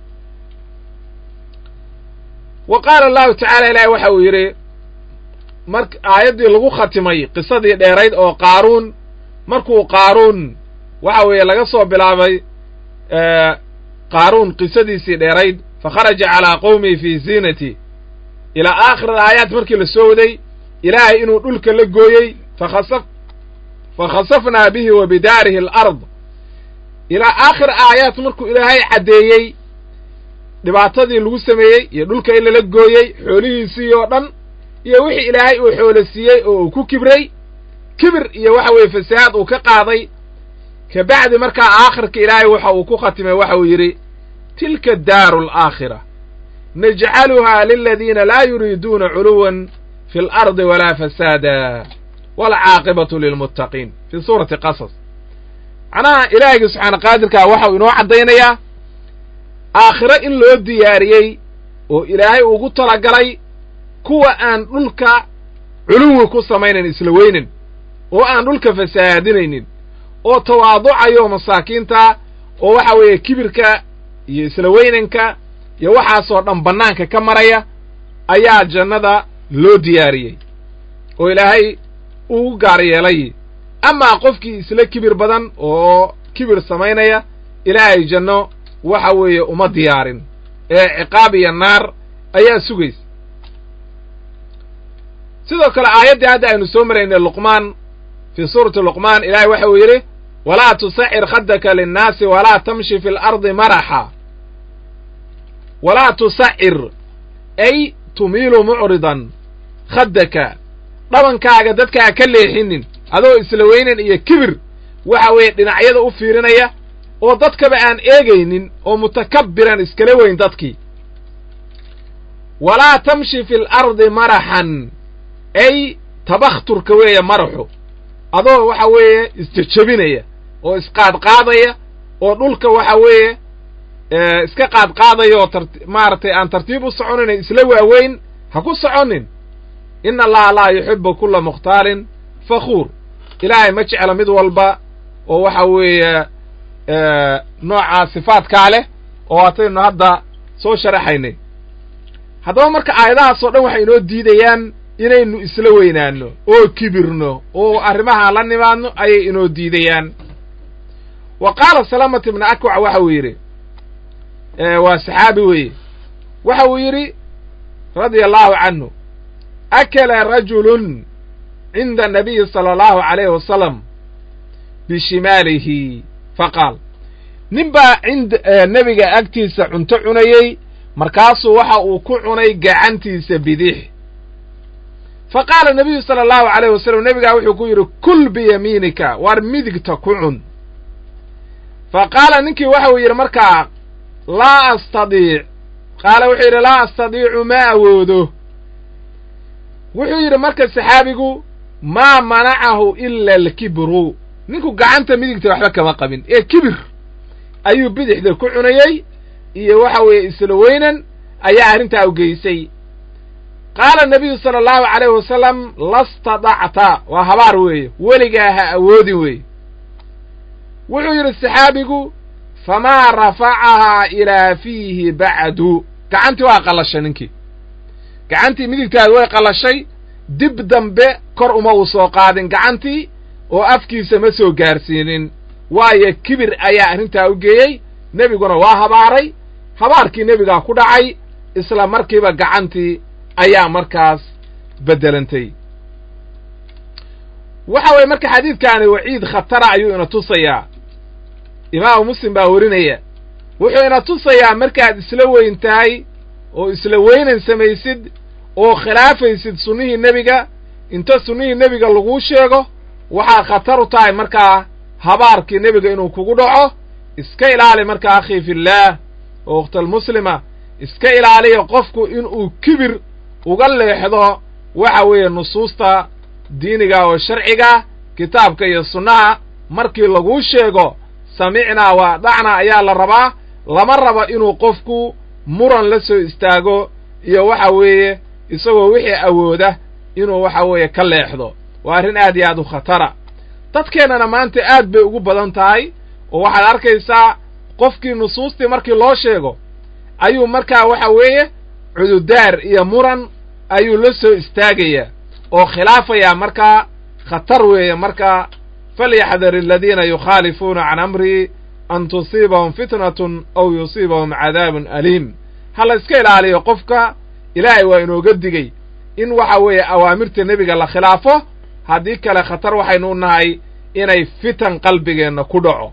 wa qaala allahu tacaala ilaahi waxa uu yidhi mar aayaddii lagu khatimay qisadii dheerayd oo qaaruun markuu qaaruun waxa weeye laga soo bilaabay qaaruun qisadiisii dheerayd fa kharaja calaa qowmihi fii ziinati ilaa aakhir alaayaat markii la soo waday ilaahay inuu dhulka la gooyey fakhasaf fa khasafnaa bihi wa bidaarihi alard ilaa aakhir aayaat markuu ilaahay caddeeyey dhibaatadii lagu sameeyey iyo dhulka in lala gooyey xoolihiisii oo dhan iyo wixii ilaahay uu xoolo siiyey oo uu ku kibray kibir iyo waxa weeye fasahaad uu ka qaaday ka bacdi markaa aakhirka ilaahay waxa uu ku khatimay waxa uu yidhi tilka daaru alaakhira najcaluhaa liladiina laa yuriiduuna culuwan fi alardi walaa fasaada waalcaaqibatu lilmuttaqiin fii suurati qasas macnaha ilaahiyga subxaana qaadirkaa waxau inoo caddaynayaa aakhiro in loo diyaariyey oo ilaahay ugu talagalay kuwa aan dhulka culuwi ku samaynayn isla weynin oo aan dhulka fasahaadinaynin oo tawaaducayo masaakiinta oo waxa weeye kibirka iyo isla weynanka iyo waxaasoo dhan bannaanka ka maraya ayaa jannada loo diyaariyey oo ilaahay ugu gaar yeelay amaa qofkii isla kibir badan oo kibir samaynaya ilaahay janno waxa weeye uma diyaarin ee ciqaab iyo naar ayaa sugaysa sidoo kale aayaddii hadda aynu soo maraynay luqmaan fii suurati luqmaan ilaahay waxa uu yidhi walaa tusacir khaddaka linnaasi walaa tamshi fi alardi maraxa walaa tusacir ay tumiilu mucridan khaddaka dhabankaaga dadkaa ka leexinin adoo isla weynan iyo kibir waxa weeye dhinacyada u fiirinaya oo dadkaba aan eegaynin oo mutakabbiran iskala weyn dadkii walaa tamshi fi alardi maraxan ay tabakhturka weeye maraxu adoo waxa weeye isjejebinaya oo isqaadqaadaya oo dhulka waxa weeye iska qaadqaadaya oo tar maaragtay aan tartiib u soconina isla waaweyn ha ku soconin ina allaha laa yuxibu kulla mukhtaalin fakhuur ilaahay ma jecla mid walba oo waxa weeye noocaa sifaadkaa leh oo ataynu hadda soo sharaxaynay haddaba marka aayadahaasoo dhan waxay inoo diidayaan inaynu isla weynaanno oo kibirno oo arrimaha la nimaadno ayay inoo diidayaan wa qaala salaamat ibna akwac waxa uu yidhi waa saxaabi weeye waxa uu yidhi radia allahu canhu akala rajulun cinda anabiyi sala allahu calayhi wasalam bishimaalihi faqaal nin baa ind nebiga agtiisa cunto cunayey markaasuu waxa uu ku cunay gacantiisa bidix fa qaala nabiyu sala allahu calayh wasalam nebigaa wuxuu ku yidhi kul biyamiinika waar midigta ku cun fa qaala ninkii waxa uu yidhi markaa laa astadiic qaala wuxuu yidhi laa astadiicu ma awoodo wuxuu yidhi marka saxaabigu maa manacahu ila alkibru ninku gacanta midigta waxba kama qabin ee kibir ayuu bidixda ku cunayey iyo waxa weeye isla weynan ayaa arrintaa u geysay qaala nabiyu sala allahu calayhi wasalam lastadacta waa habaar weeye weligaa ha awoodin weeye wuxuu yidhi saxaabigu famaa rafacahaa ilaa fiihi bacdu gacantii waa qallashay ninkii gacantii midigtaadi way qallashay dib dambe kor uma uu soo qaadin gacantii oo afkiisa ma soo gaarsiinin waayo kibir ayaa arrintaa u geeyey nebiguna waa habaaray habaarkii nebigaa ku dhacay isla markiiba gacantii ayaa markaas beddelantay waxa weeye marka xadiidkaani waciid khatara ayuu ina tusayaa imaamu muslim baa werinaya wuxuu ina tusayaa markaad isla weyn tahay oo isla weynan samaysid oo khilaafaysid sunnihii nebiga inta sunnihii nebiga laguu sheego waxaa khatar u tahay markaa habaarkii nebiga inuu kugu dhaco iska ilaali markaa akhii fillaah oo ukhtalmuslima iska ilaaliya qofku inuu kibir uga leexdo waxa weeye nusuusta diiniga oo sharciga kitaabka iyo sunnaha markii laguu sheego samicnaa waa dhacna ayaa la rabaa lama rabo inuu qofku muran la soo istaago iyo waxa weeye isagoo wixii awooda inuu waxa weeye ka leexdo waa arrin aad iyo aad u khatara dadkeennana maanta aad bay ugu badan tahay oo waxaad arkaysaa qofkii nusuustii markii loo sheego ayuu markaa waxa weeye cududaar iyo muran ayuu la soo istaagayaa oo khilaafayaa markaa khatar weeye markaa falyaxdar aladiina yukhaalifuuna can amrii an tusiibahum fitnatun aw yusiibahum cadaabun aliim ha la iska ilaaliyo qofka ilaahay waa inooga digay in waxa weeye awaamirta nebiga la khilaafo haddii kale khatar waxaynu u nahay inay fitan qalbigeenna ku dhaco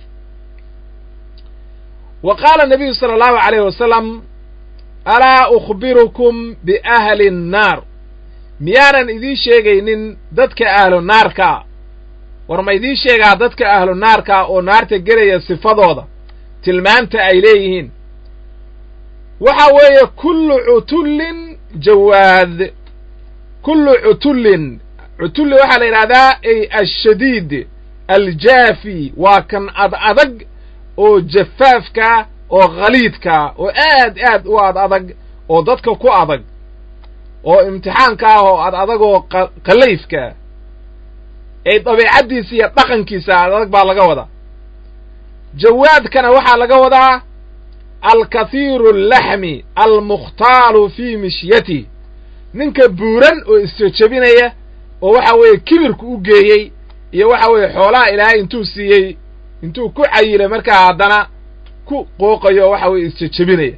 wa qaala nabiyu sala allahu calayh wasalam alaa ukhbirukum biahli annaar miyaanan idiin sheegaynin dadka ahlu naarkaa war ma idiin sheegaa dadka ahlu naarkaa oo naarta gelaya sifadooda tilmaamta ay leeyihiin waxa weeye kullu cutullin jawaad kullu cutullin cutulli waxaa la yidhahdaa ay ashadiid aljaafi waa kan ad adag oo jafaafka oo khaliidka oo aad aad u ad adag oo dadka ku adag oo imtixaanka ah oo ad adag oo qallayfka ee dabeicaddiisa iyo dhaqankiisa ad adag baa laga wadaa jawaadkana waxaa laga wadaa alkathiiru allaxmi almukhtaalu fii mishyati ninka buuran oo isjejebinaya oo waxa weeye kibirku u geeyey iyo waxa weeye xoolaha ilaahay intuu siiyey intuu ku cayilay markaa haddana ku qooqayo waxa weeye isjejebinaya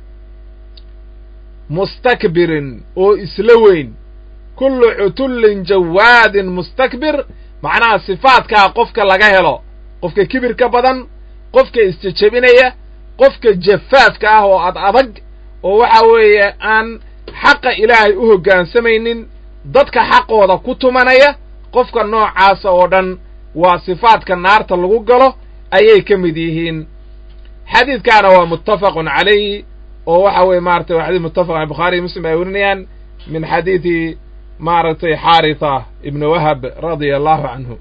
mustakbirin oo isla weyn kullu cutullin jawaadin mustakbir macnaha sifaadkaa qofka laga helo qofka kibirka badan qofka isjejebinaya qofka jafaafka ah oo ad adag oo waxa weeye aan xaqa ilaahay u hoggaansamaynin dadka xaqooda ku tumanaya qofka noocaasa oo dhan waa sifaadka naarta lagu galo ayay ka mid yihiin xadiidkaana waa muttafaqun calayh oo waxa weye maratay waa xadis muttafaq ale bukhaari iyo muslim ay werinayaan min xadiidi maaragtay xaarita ibni wahab radia allahu canhu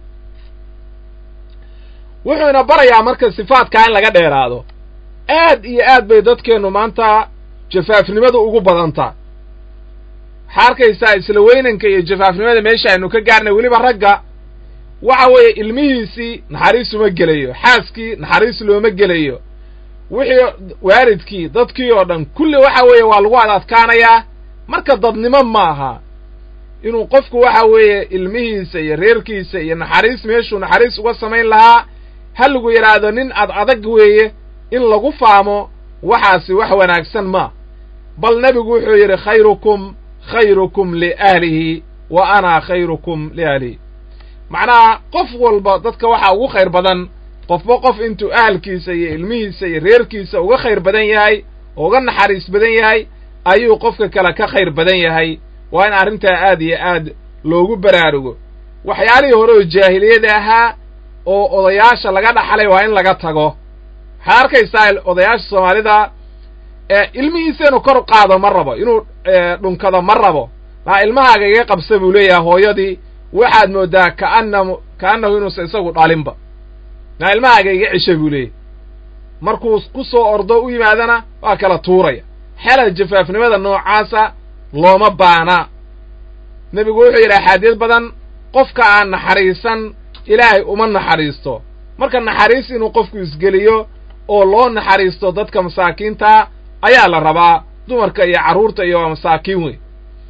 wuxuuna barayaa marka sifaadkaa in laga dheeraado aad iyo aad bay dadkeennu maanta jafaafnimadu ugu badantaa waxaa arkaysaa isla weynanka iyo jafaafnimada meesha aynu ka gaarnay weliba ragga waxa weeye ilmihiisii naxariis uma gelayo xaaskii naxariis looma gelayo wixii waalidkii dadkii oo dhan kulli waxa weeye waa lagu ad adkaanayaa marka dadnimo maaha inuu qofku waxa weeye ilmihiisa iyo reerkiisa iyo naxariis meeshuu naxariis uga samayn lahaa ha lagu yidhaahdo nin ad adag weeye in lagu faamo waxaasi wax wanaagsan ma bal nebigu wuxuu yidhi khayrukum khayrukum liahlihi wa ana khayrukum liahlihi macnaha qof walba dadka waxaa ugu khayr badan qofba qof intuu ahalkiisa iyo ilmihiisa iyo reerkiisa uga khayr badan yahay oo uga naxariis badan yahay ayuu qofka kale ka khayr badan yahay waa in arrintaa aad iyo aad loogu baraarugo waxyaalihii hore oo jaahiliyada ahaa oo odayaasha laga dhaxlay waa in laga tago waxaad arkaysaa odayaasha soomaalida ilmihiisa inuu kor qaado ma rabo inuu dhunkado ma rabo maa ilmahaaga iga qabsa buu leeyahay hooyadii waxaad moodaa kaana ka'annahu inuusan isagu dhalinba maa ilmahaaga iga cisha buu leeyahy markuu ku soo ordo u yimaadana waa kala tuuraya xela jafaafnimada noocaasa looma baana nebigu wuxuu yidhi axaadiis badan qofka aan naxariisan ilaahay uma naxariisto marka naxariis inuu qofku isgeliyo oo loo naxariisto dadka masaakiinta ayaa la rabaa dumarka iyo carruurta iyo waa masaakiin wey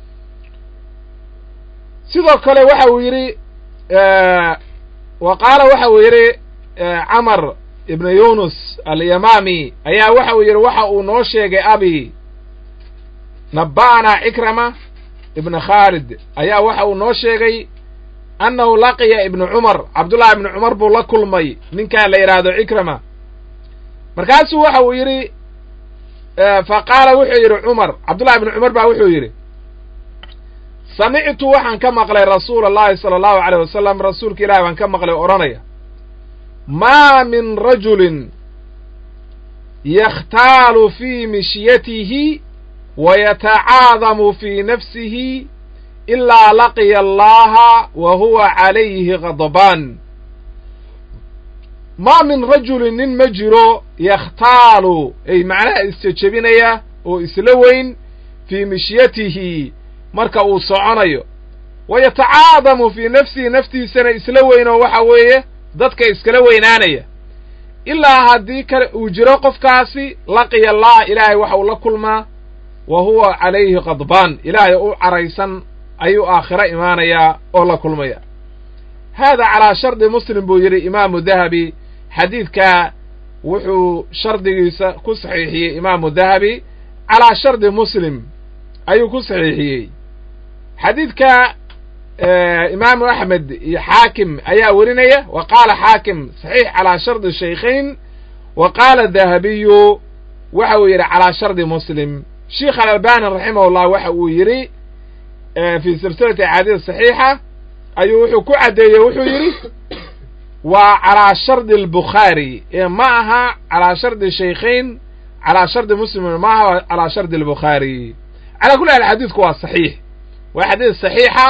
sidoo kale waxa uu yidhi wa qaala waxa uu yidhi camar ibna yunus alyamaami ayaa waxa uu yidhi waxa uu noo sheegay abi nabba'ana cikrama ibna khaalid ayaa waxa uu noo sheegay annahu laqiya ibnu cumar cabdullahi ibnu cumar buu la kulmay ninkaan la yidhaahdo cikrama markaasuu waxa uu yidhi fa qaala wuxuu yidhi cumar cabdullahi ibnu cumar baa wuxuu yidhi samictu waxaan ka maqlay rasuula allahi sala allahu aleyh wasalam rasuulka ilahi baan ka maqlay odhanaya maa min rajulin yakhtaalu fii mishyatihi wa yatacaadamu fii nafsihi ilaa laqiya allaha wa huwa calayhi khadbaan maa min rajulin nin ma jiro yakhtaalu ay macnaha isjejebinaya oo isla weyn fii mishyatihi marka uu soconayo wa yatacaadamu fii nafsihi naftiisana isla weyn oo waxa weeye dadka iskala weynaanaya ilaa haddii kale uu jiro qofkaasi laqiya allah ilaahay waxa uu la kulmaa wa huwa calayhi khadbaan ilaahay u caraysan ayuu aakhiro imaanayaa oo la kulmaya haada calaa shardi muslim buu yidhi imaamu dahabi xadiidkaa wuxuu shardigiisa ku saxiixiyey imaamu dahabi calaa shardi muslim ayuu ku saxiixiyey xadiidka imaamu axmed iyo xaakim ayaa werinaya wa qaala xaakim saxiix calaa shardi shaykhayn wa qaala dahabiyu waxa uu yidhi calaa shardi muslim sheikh alalbani raximahullah waxa uu yidhi fi silsilati axaadiis saxiixa ayuu wuxuu ku caddeeyey wuxuu yidhi waa calaa shardi albukhaari ee ma aha calaa shardi shaykhayn calaa shardi muslim ma aha calaa shardi albukhaari calaa kulli hal xadiidku waa saxiix waa xadiis saxiixa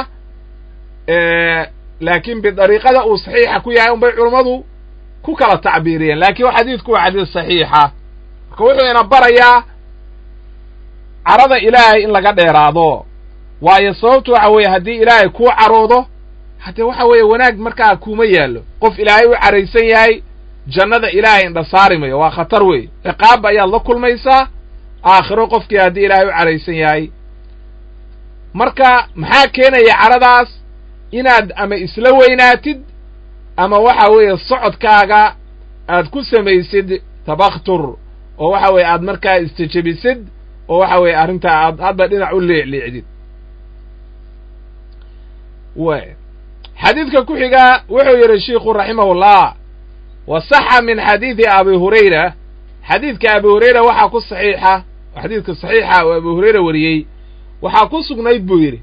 laakiin bidariiqada uu saxiixa ku yahay unbay culummadu ku kala tacbiiriyeen laakiin xadiidku waa xadiis saxiixa marka wuxuu ina barayaa carada ilaahay in laga dheeraado waayo sababtu waxa weeye haddii ilaahay kuu caroodo haddee waxa weeye wanaag markaa kuuma yaallo qof ilaahay u caraysan yahay jannada ilaahay indha saari mayo waa khatar wey ciqaab ayaad la kulmaysaa aakhiro qofkii haddii ilaahay u caraysan yahay marka maxaa keenaya caradaas inaad ama isla weynaatid ama waxa weeye socodkaaga aad ku samaysid tabakhtur oo waxa weeye aad markaa istijebisid oo waxa weeye arrintaa aad hadba dhinac u leecleecdid w xadiidka ku xiga wuxuu yidhi shiikhu raximahullah wa saxa min xadiidi abi hurayra xadiidka abi hurayra waxaa ku saxiixa xadiidka saxiixa oo abi hurayra wariyey waxaa ku sugnayd buu yidhi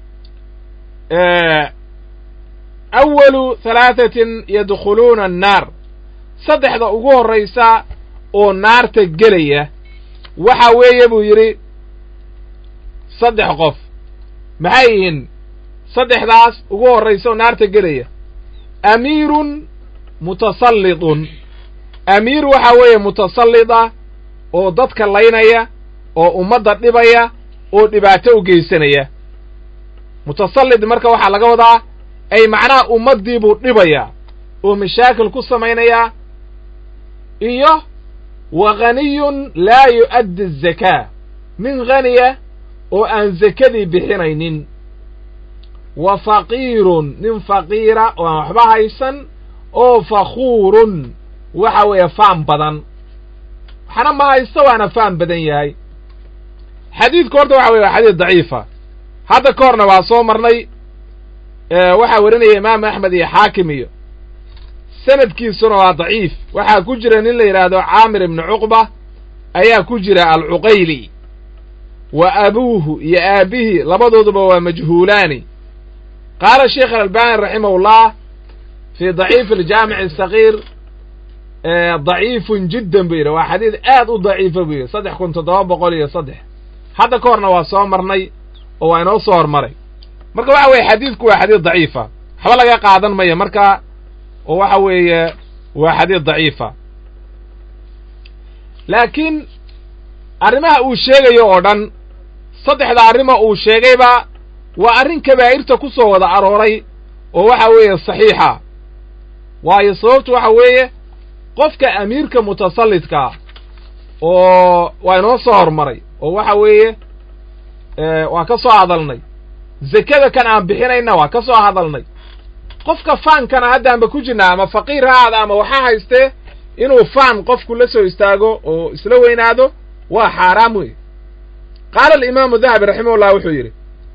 awalu halaatatin yadkhuluuna annaar saddexda ugu horraysa oo naarta gelaya waxa weeye buu yidhi saddex qof maxay yihiin saddexdaas ugu horraysa oo naarta gelaya amiirun mutasallidun amiir waxa weeye mutasallida oo dadka laynaya oo ummadda dhibaya oo dhibaato u geysanaya mutasallid marka waxaa laga wadaa ay macnaha ummaddii buu dhibayaa oo mashaakil ku samaynayaa iyo wa ghaniyun laa yu'addi azakaa nin haniya oo aan zakadii bixinaynin wa faqiirun nin faqiira oo aan waxba haysan oo fakhuurun waxa weeye faan badan waxna ma haysto waana faan badan yahay xadiidku horta waxa weye waa xadiid daciifa hadda ka horna waa soo marnay waxaa werinaya imaamu axmed iyo xaakim iyo sanadkiisuna waa daciif waxaa ku jira nin la yidhaahdo caamir ibnu cuqba ayaa ku jira alcuqayli wa abuuhu iyo aabbihi labadooduba waa majhuulaani qaala sheikh alalbani raximahullah fii daciif aljaamic asagiir daciifun jiddan buu yidhi waa xadiid aad u daciifa buu yidhi saddex kun toddoba boqol iyo saddex hadda ka horna waa soo marnay oo waa inoo soo hormaray marka waxa weeye xadiidku waa xadiid daciifa waxba laga qaadan maya marka oo waxa weeye waa xadiid daciifa laakiin arrimaha uu sheegayo oo dhan saddexda arrimo uu sheegayba waa arrin kabaa'irta ku soo wada arooray oo waxa weeye saxiixa waayo sababtu waxa weeye qofka amiirka mutasallidkaa oo waa inoo soo hormaray oo waxa weeye waa ka soo hadalnay zekada kan aan bixinayna waa ka soo hadalnay qofka faankana haddaanba ku jirnaa ama faqiir ha aada ama waxaa haystee inuu faan qofku la soo istaago oo isla weynaado waa xaaraam wey qaala alimaamu dahabi raximahullah wuxuu yidhi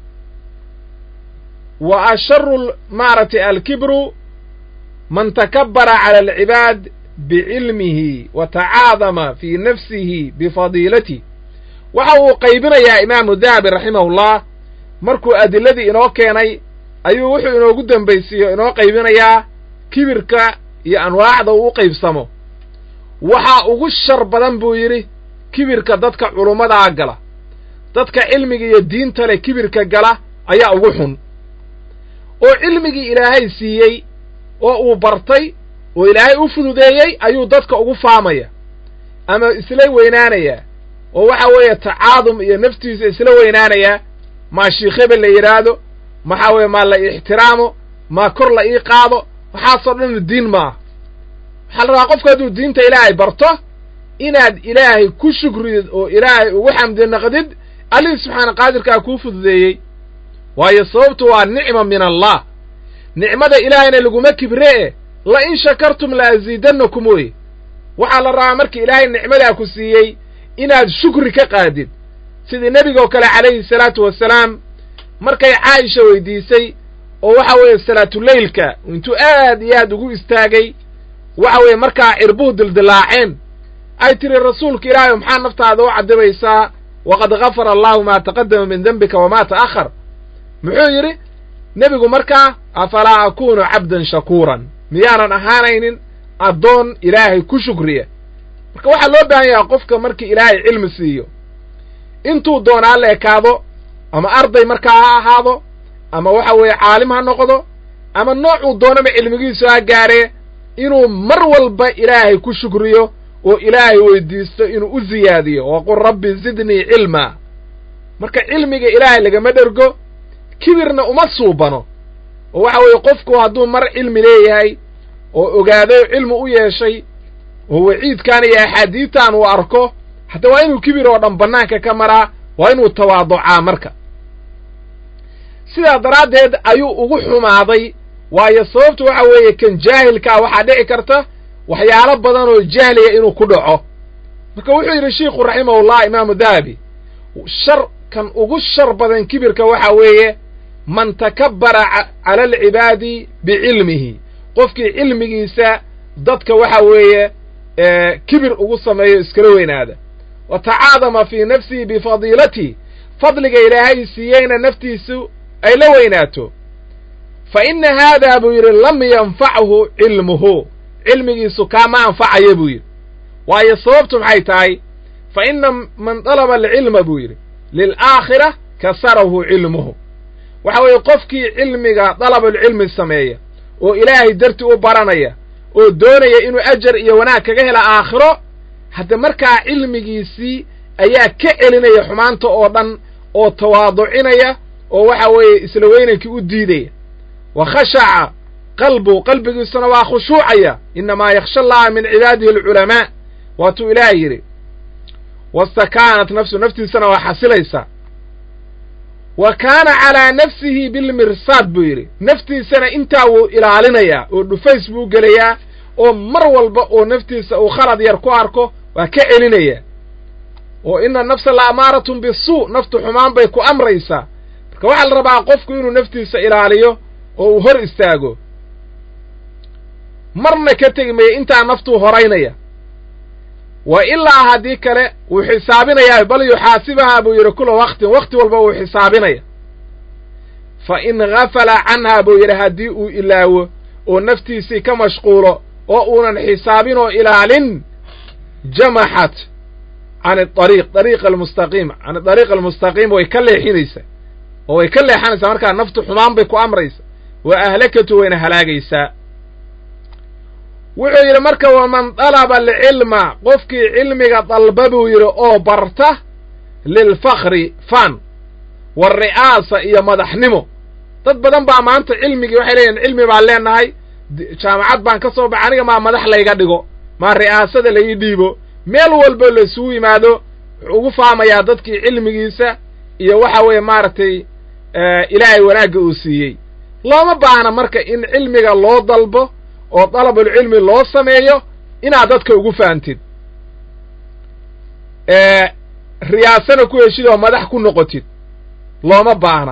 wa asharu maaragtay alkibru man takabbara cala alcibaad bicilmihi wa tacaadama fii nafsihi bifadiilatih waxa uu qaybinayaa imaamu dahabi raximahullah markuu adiladii inoo keenay ayuu wuxuu inoogu dembaysiiyo inoo qaybinayaa kibirka iyo anwaacda uu u qaybsamo waxaa ugu shar badan buu yidhi kibirka dadka culummadaa gala dadka cilmiga iyo diinta leh kibirka gala ayaa ugu xun oo cilmigii ilaahay siiyey oo uu bartay oo ilaahay u fududeeyey ayuu dadka ugu faamaya ama isla weynaanayaa oo waxa weeye tacaadum iyo naftiisa isla weynaanayaa maa shiikh hebel la yidhaahdo maxaa weeye maa la ixtiraamo maa kor la ii qaado waxaasoo dhan diin maaha waxaa la rabaa qofku hadduu diinta ilaahay barto inaad ilaahay ku shukridid oo ilaahay ugu xamdi naqdid allihii subxaana qaadirkaa kuu fududeeyey waayo sababtu waa nicma min allah nicmada ilaahayna laguma kibree la in shakartum la asiidannakum wey waxaa la rabaa markii ilaahay nicmadaa ku siiyey inaad shukri ka qaadid sidii nebigaoo kale calayhi salaatu wasalaam markay caaisha weydiisay oo waxa weeye salaatuleylka intuu aad iyo aad ugu istaagay waxa weeye markaa cirbuhu dildilaaceen ay tiri rasuulka ilaahay maxaa naftaada u cadibaysaa waqad gafara allahu maa taqadama min dembika wamaa ta'ahar muxuu yidhi nebigu markaa afalaa akunu cabdan shakuuran miyaanan ahaanaynin addoon ilaahay ku shukriya marka waxaa loo baahan yahay qofka markii ilaahay cilmi siiyo intuu doonaa la ekaado ama arday markaa ha ahaado ama waxa weeye caalim ha noqdo ama noocuu doonaba cilmigiisu ha gaaree inuu mar walba ilaahay ku shukriyo oo ilaahay weydiisto inuu u siyaadiyo waqul rabbi zidnii cilmaa marka cilmiga ilaahay lagama dhergo kibirna uma suubano oo waxa weeye qofku hadduu mar cilmi leeyahay oo ogaaday oo cilmi u yeeshay oo waciidkan iyo axaadiidtan uu arko hadda waa inuu kibir oo dhan bannaanka ka maraa waa inuu tawaaducaa marka sidaa daraaddeed ayuu ugu xumaaday waayo sababtu waxa weeye kan jaahilkaa waxaa dhici karta waxyaalo badan oo jahliya inuu ku dhaco marka wuxuu yidhi shiikhu raximahullah imaamu dahabi shar kan ugu shar badan kibirka waxa weeye man takabbara cala alcibaadi bicilmihi qofkii cilmigiisa dadka waxa weeye kibir ugu sameeyo iskala weynaada wa tacaadama fii nafsihi bifadiilatihi fadliga ilaahay siiyeyna naftiisu ay la weynaato fa inna haadaa buu yidhi lam yanfachu cilmuhu cilmigiisu kaama anfacaya buu yidhi waayo sababtu maxay tahay fa inna man dalaba alcilma buu yidhi lilaakhira kasarahu cilmuhu waxa weeye qofkii cilmiga dalabulcilmi sameeya oo ilaahay darti u baranaya oo doonaya inuu ajar iyo wanaag kaga hela aakhiro hadda markaa cilmigiisii ayaa ka celinaya xumaanta oo dhan oo tawaaducinaya oo waxa weeye isla weynankii u diidaya wa khashaca qalbu qalbigiisuna waa khushuucaya innamaa yakhsha allaha min cibaadihi alculamaa waatuu ilaah yidhi wastakaanat nafsu naftiisana waa xasilaysaa wa kaana calaa nafsihi bilmirsaad buu yidhi naftiisana intaa wuu ilaalinayaa oo dhufays buu gelayaa oo mar walba oo naftiisa uu khalad yar ku arko waa ka celinayaa oo ina nafsa la amaaratun bisuu naftu xumaan bay ku amraysaa marka waxaa la rabaa qofku inuu naftiisa ilaaliyo oo uu hor istaago marna ka tegi maya intaa naftuu horaynaya wa ilaa haddii kale wuu xisaabinayaa bal yuxaasibahaa buu yidhi kula waktin wakti walba wuu xisaabinaya fa in gafala canhaa buu yidhi haddii uu ilaawo oo naftiisii ka mashquulo oo uunan xisaabin oo ilaalin jamaxat can adariiq dariiq almustaqiim can adariiq almustaqiim way ka leexinaysaa oo way ka leexanaysaa markaa naftu xumaan bay ku amraysa wa ahlakatu wayna halaagaysaa wuxuu yidhi marka waman dalaba alcilma qofkii cilmiga dalba buu yidhi oo barta lilfakri fan waalri'aasa iyo madaxnimo dad badan baa maanta cilmigii waxay leeyihin cilmi baan leenahay jaamacad baan ka soo baxa aniga maa madax layga dhigo maa ri'aasada la ii dhiibo meel walba la isugu yimaado wuxuu ugu faamayaa dadkii cilmigiisa iyo waxa weeye maaragtay ilaahay wanaagga uu siiyey looma baahna marka in cilmiga loo dalbo oo dalabulcilmi loo sameeyo inaad dadka ugu fahamtid riyaasana ku heshid oo madax ku noqotid looma baahna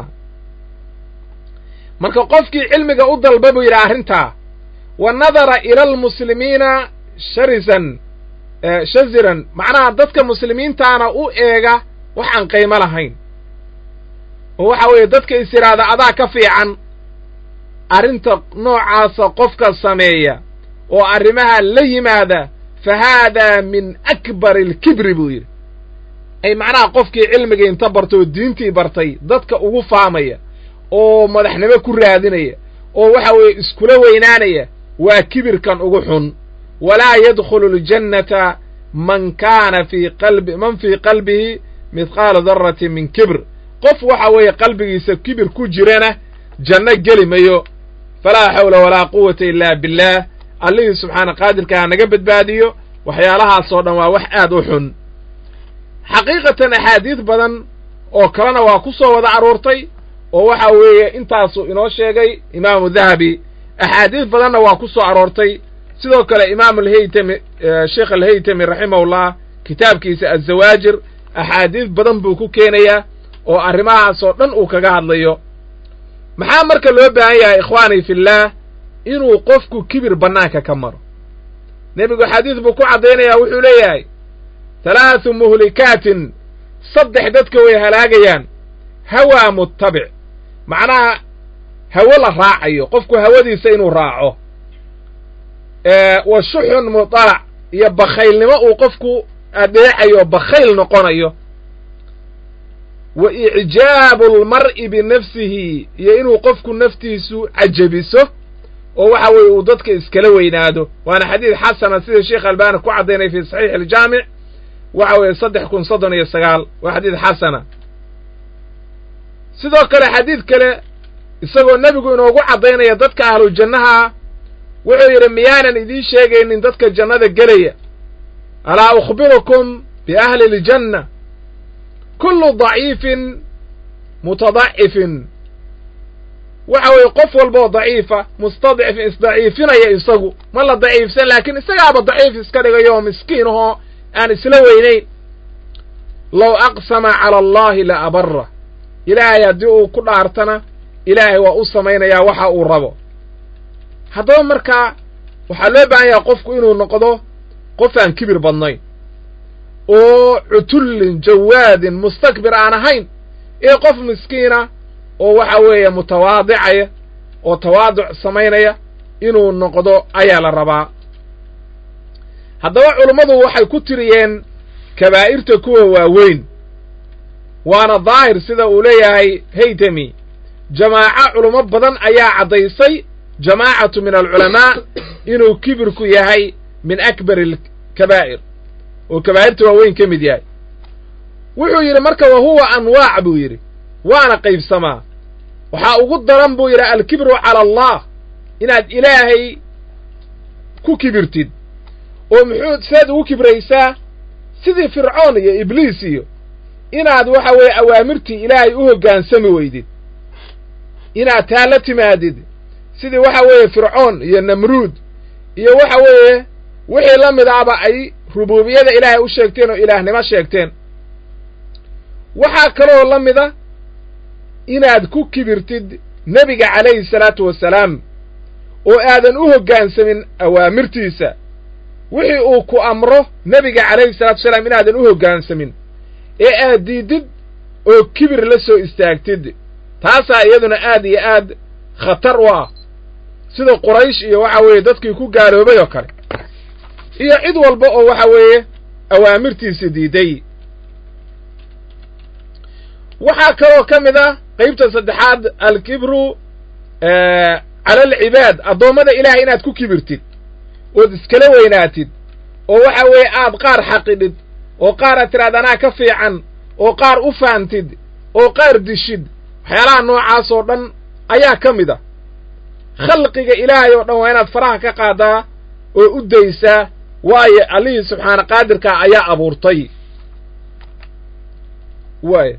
marka qofkii cilmiga u dalba buu yidhi arrintaa wa nadara ila almuslimiina sharisan shaziran macnaha dadka muslimiintaana u eega wax aan qiimo lahayn oo waxa weeye dadka is yidhaahda adaa ka fiican arrinta noocaasa qofka sameeya oo arrimaha la yimaada fa haadaa min akbari alkibri buu yidhi ay macnaha qofkii cilmiga inta barta oo diintii bartay dadka ugu faamaya oo madaxnimo ku raadinaya oo waxa weeye iskula weynaanaya waa kibirkan ugu xun walaa yadkhulu aljannata man kaana fii qalbi man fii qalbihi midqaala darratin min kibr qof waxa weeye qalbigiisa kibir ku jirana janno geli mayo falaa xawla walaa quwata ilaa billaah allihii subxaana qaadirka ha naga badbaadiyo waxyaalahaasoo dhan waa wax aad u xun xaqiiqatan axaadiid badan oo kalena waa ku soo wada aroortay oo waxa weeye intaasuu inoo sheegay imaamu dahabi axaadiid badanna waa ku soo aroortay sidoo kale imaamu alhaytami sheekh alhaytami raximahullah kitaabkiisa azawaajir axaadiid badan buu ku keenayaa oo arrimahaasoo dhan uu kaga hadlayo maxaa marka loo baahan yahay ikhwaanii fillaah inuu qofku kibir bannaanka ka maro nebigu xadiis buu ku caddaynayaa wuxuu leeyahay halaathu muhlikaatin saddex dadka way halaagayaan hawaa muttabic macnaha hawo la raacayo qofku hawadiisa inuu raaco wa shuxun mutalac iyo bakhaylnimo uu qofku adeecayo bakhayl noqonayo wa icjaabu almar'i binafsihi iyo inuu qofku naftiisu cajabiso oo waxa weeye uu dadka iskala weynaado waana xadiid xasana sida sheekh albaani ku caddaynay fi saxiix aljaamic waxa weeye saddex kun soddon iyo sagaal waa xadiid xasana sidoo kale xadiid kale isagoo nebigu inoogu caddaynaya dadka ahlu jannaha wuxuu yidhi miyaanan idiin sheegaynin dadka jannada gelaya alaa ukhbirukum biahli iljanna kullu daciifin mutadacifin waxa weeye qof walboo daciifa mustadcifin isdaciifinaya isagu ma la daciifsan laakiin isagaaba daciif iska dhigayo oo miskiin ahoo aan isla weynayn low aqsama cala allahi la abara ilaahay haddii uu ku dhaartana ilaahay waa u samaynayaa waxa uu rabo haddaba markaa waxaa loo baahan yahay qofku inuu noqdo qof aan kibir badnayn oo cutullin jawaadin mustakbir aan ahayn ee qof miskiina oo waxa weeye mutawaadicaya oo tawaaduc samaynaya inuu noqdo ayaa la rabaa haddaba culummadu waxay ku tiriyeen kabaa'irta kuwa waaweyn waana daahir sida uu leeyahay haytami jamaaco culummo badan ayaa caddaysay jamaacatu min alculamaa inuu kibirku yahay min akbar alkabaa'ir oo kabaa'irta waaweyn ka mid yahay wuxuu yidhi marka wa huwa anwaac buu yidhi waana qaybsamaa waxaa ugu daran buu yidhi alkibru cala allah inaad ilaahay ku kibirtid oo muxuu seed ugu kibraysaa sidii fircoon iyo ibliis iyo inaad waxa weeye awaamirtii ilaahay u hoggaansami weydid inaad taa la timaadid sidii waxa weeye fircoon iyo namruud iyo waxa weeye wixii la mid ahba ay rubuubiyada ilaahay u sheegteen oo ilaahnimo sheegteen waxaa kaloo la mida inaad ku kibirtid nebiga calayhi salaatu wasalaam oo aadan u hoggaansamin awaamirtiisa wixii uu ku amro nebiga calayhi salatu wasalaam inaadan u hoggaansamin ee aad diidid oo kibir la soo istaagtid taasaa iyaduna aad iyo aad khatar u ah sida quraysh iyo waxa weeye dadkii ku gaaloobay oo kale iyo cid walba oo waxa weeye awaamirtiisa diiday waxaa kaloo ka mid ah qaybta saddexaad alkibru cala alcibaad addoommada ilaahay inaad ku kibirtid ood iskala weynaatid oo waxa weeye aad qaar xaqidhid oo qaar aad tiraad anaa ka fiican oo qaar u faantid oo qaar dishid waxyaalaha noocaas oo dhan ayaa ka mid a khalqiga ilaahay oo dhan waa inaad faraha ka qaadaa oo u daysaa waayo allihii subxaana qaadirkaa ayaa abuurtay waay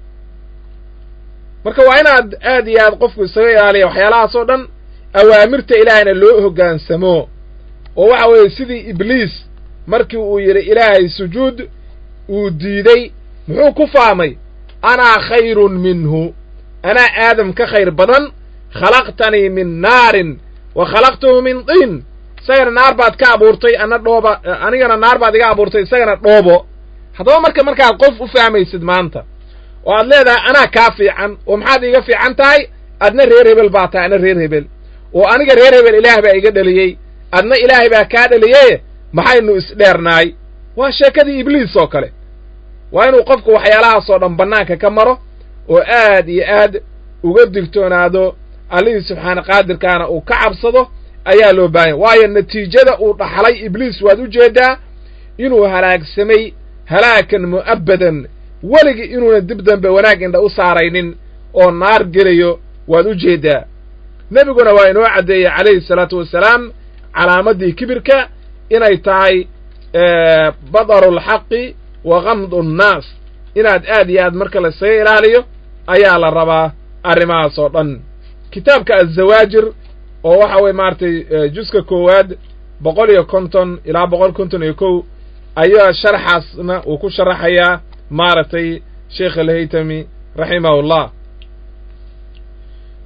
marka waa inaad aad iyo aad qofku isaga ilaaliya waxyaalahaas oo dhan awaamirta ilaahayna loo hoggaansamo oo waxa weeye sidii ibliis markii uu yidhi ilaahay sujuud uu diiday muxuu ku faamay anaa khayrun minhu anaa aadam ka khayr badan khalaqtanii min naarin wa khalaqtahu min diin isagana naar baad ka abuurtay ana dhooba anigana naar baad iga abuurtay isagana dhoobo haddaba marka markaad qof u fahmaysid maanta oo aad leedahay anaa kaa fiican oo maxaad iiga fiican tahay adna reer hebel baa tahay adna reer hebel oo aniga reer hebel ilaah baa iga dheliyey adna ilaahay baa kaa dheliyey maxaynu isdheernaay waa sheekadii ibliis oo kale waa inuu qofku waxyaalahaasoo dhan bannaanka ka maro oo aad iyo aad uga digtoonaado allihii subxaana qaadirkaana uu ka cabsado ayaa loo baahanya waayo natiijada uu dhaxlay ibliis waad u jeeddaa inuu halaagsamay halaakan mu'abbadan weligii inuuna dib dambe wanaag indha u saaraynin oo naar gelayo waad u jeeddaa nebiguna waa inoo caddeeyey calayhi salaatu wasalaam calaamaddii kibirka inay tahay badaru alxaqi wa kamdu nnaas inaad aad iyo aad marka la isaga ilaaliyo ayaa la rabaa arrimahaas oo dhan kitaabka azawaajir oo waxa weye maaragtay juska koowaad boqol iyo konton ilaa boqol konton iyo kow ayaa sharxaasna uu ku sharaxayaa maaragtay sheekh alhaytami raximahullah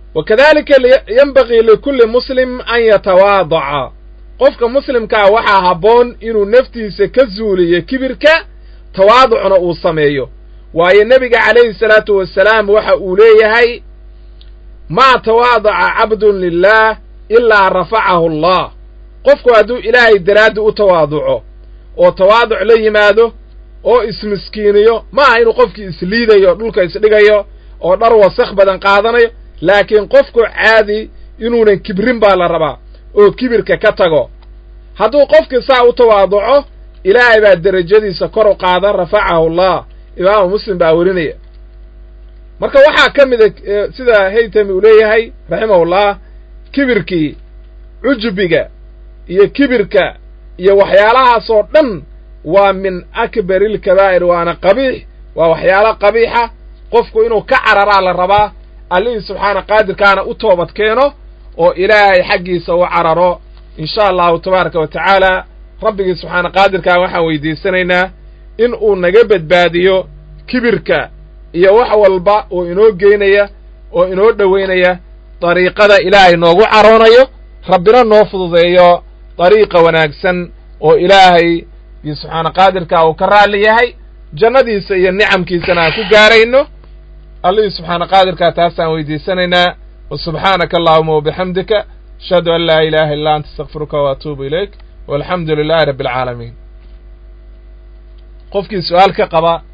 wa kadalika yenbagii likulli muslim an yatawaadaca qofka muslimkaa waxaa habboon inuu naftiisa ka zuuliyo kibirka tawaaducna uu sameeyo waayo nebiga calayhi salaatu wasalaam waxa uu leeyahay maa tawaadaca cabdun lilah ilaa rafacahu allah qofku hadduu ilaahay daraaddi u tawaaduco oo tawaaduc la yimaado oo ismiskiiniyo ma aha inuu qofkii isliidayo dhulka isdhigayo oo dhar wasakh badan qaadanayo laakiin qofku caadi inuunan kibrin baa la rabaa oo kibirka ka tago hadduu qofkii saa u tawaaduco ilaahay baa derajadiisa kor u qaada rafacahu allah imaamu muslim baa werinaya marka waxaa ka mida sida haytami uu leeyahay raximahullah kibirkii cujubiga iyo kibirka iyo waxyaalahaasoo dhan waa min akbari ilkabaa'ir waana qabiix waa waxyaalo qabiixa qofku inuu ka cararaa la rabaa allihii subxaana qaadirkaana u toobad keeno oo ilaahay xaggiisa u cararo insha allahu tabaaraka wa tacaala rabbigii subxaana qaadirkaa waxaan weydiisanaynaa in uu naga badbaadiyo kibirka iyo wax walba oo inoo geynaya oo inoo dhoweynaya dariiqada ilaahay noogu caroonayo rabbina noo fududeeyo dariiqa wanaagsan oo ilaahay iyo subxaana qaadirkaa uu ka raalli yahay jannadiisa iyo nicamkiisana aan ku gaarayno allihii subxaana qaadirkaa taasaan weydiisanaynaa wa subxaanaka allahuma wabixamdika ashhadu an laa ilaaha illa anta astakfiruka wa atuubu ilayk walxamdu lilaahi rabbi alcaalamiin qofkii su-aal ka qaba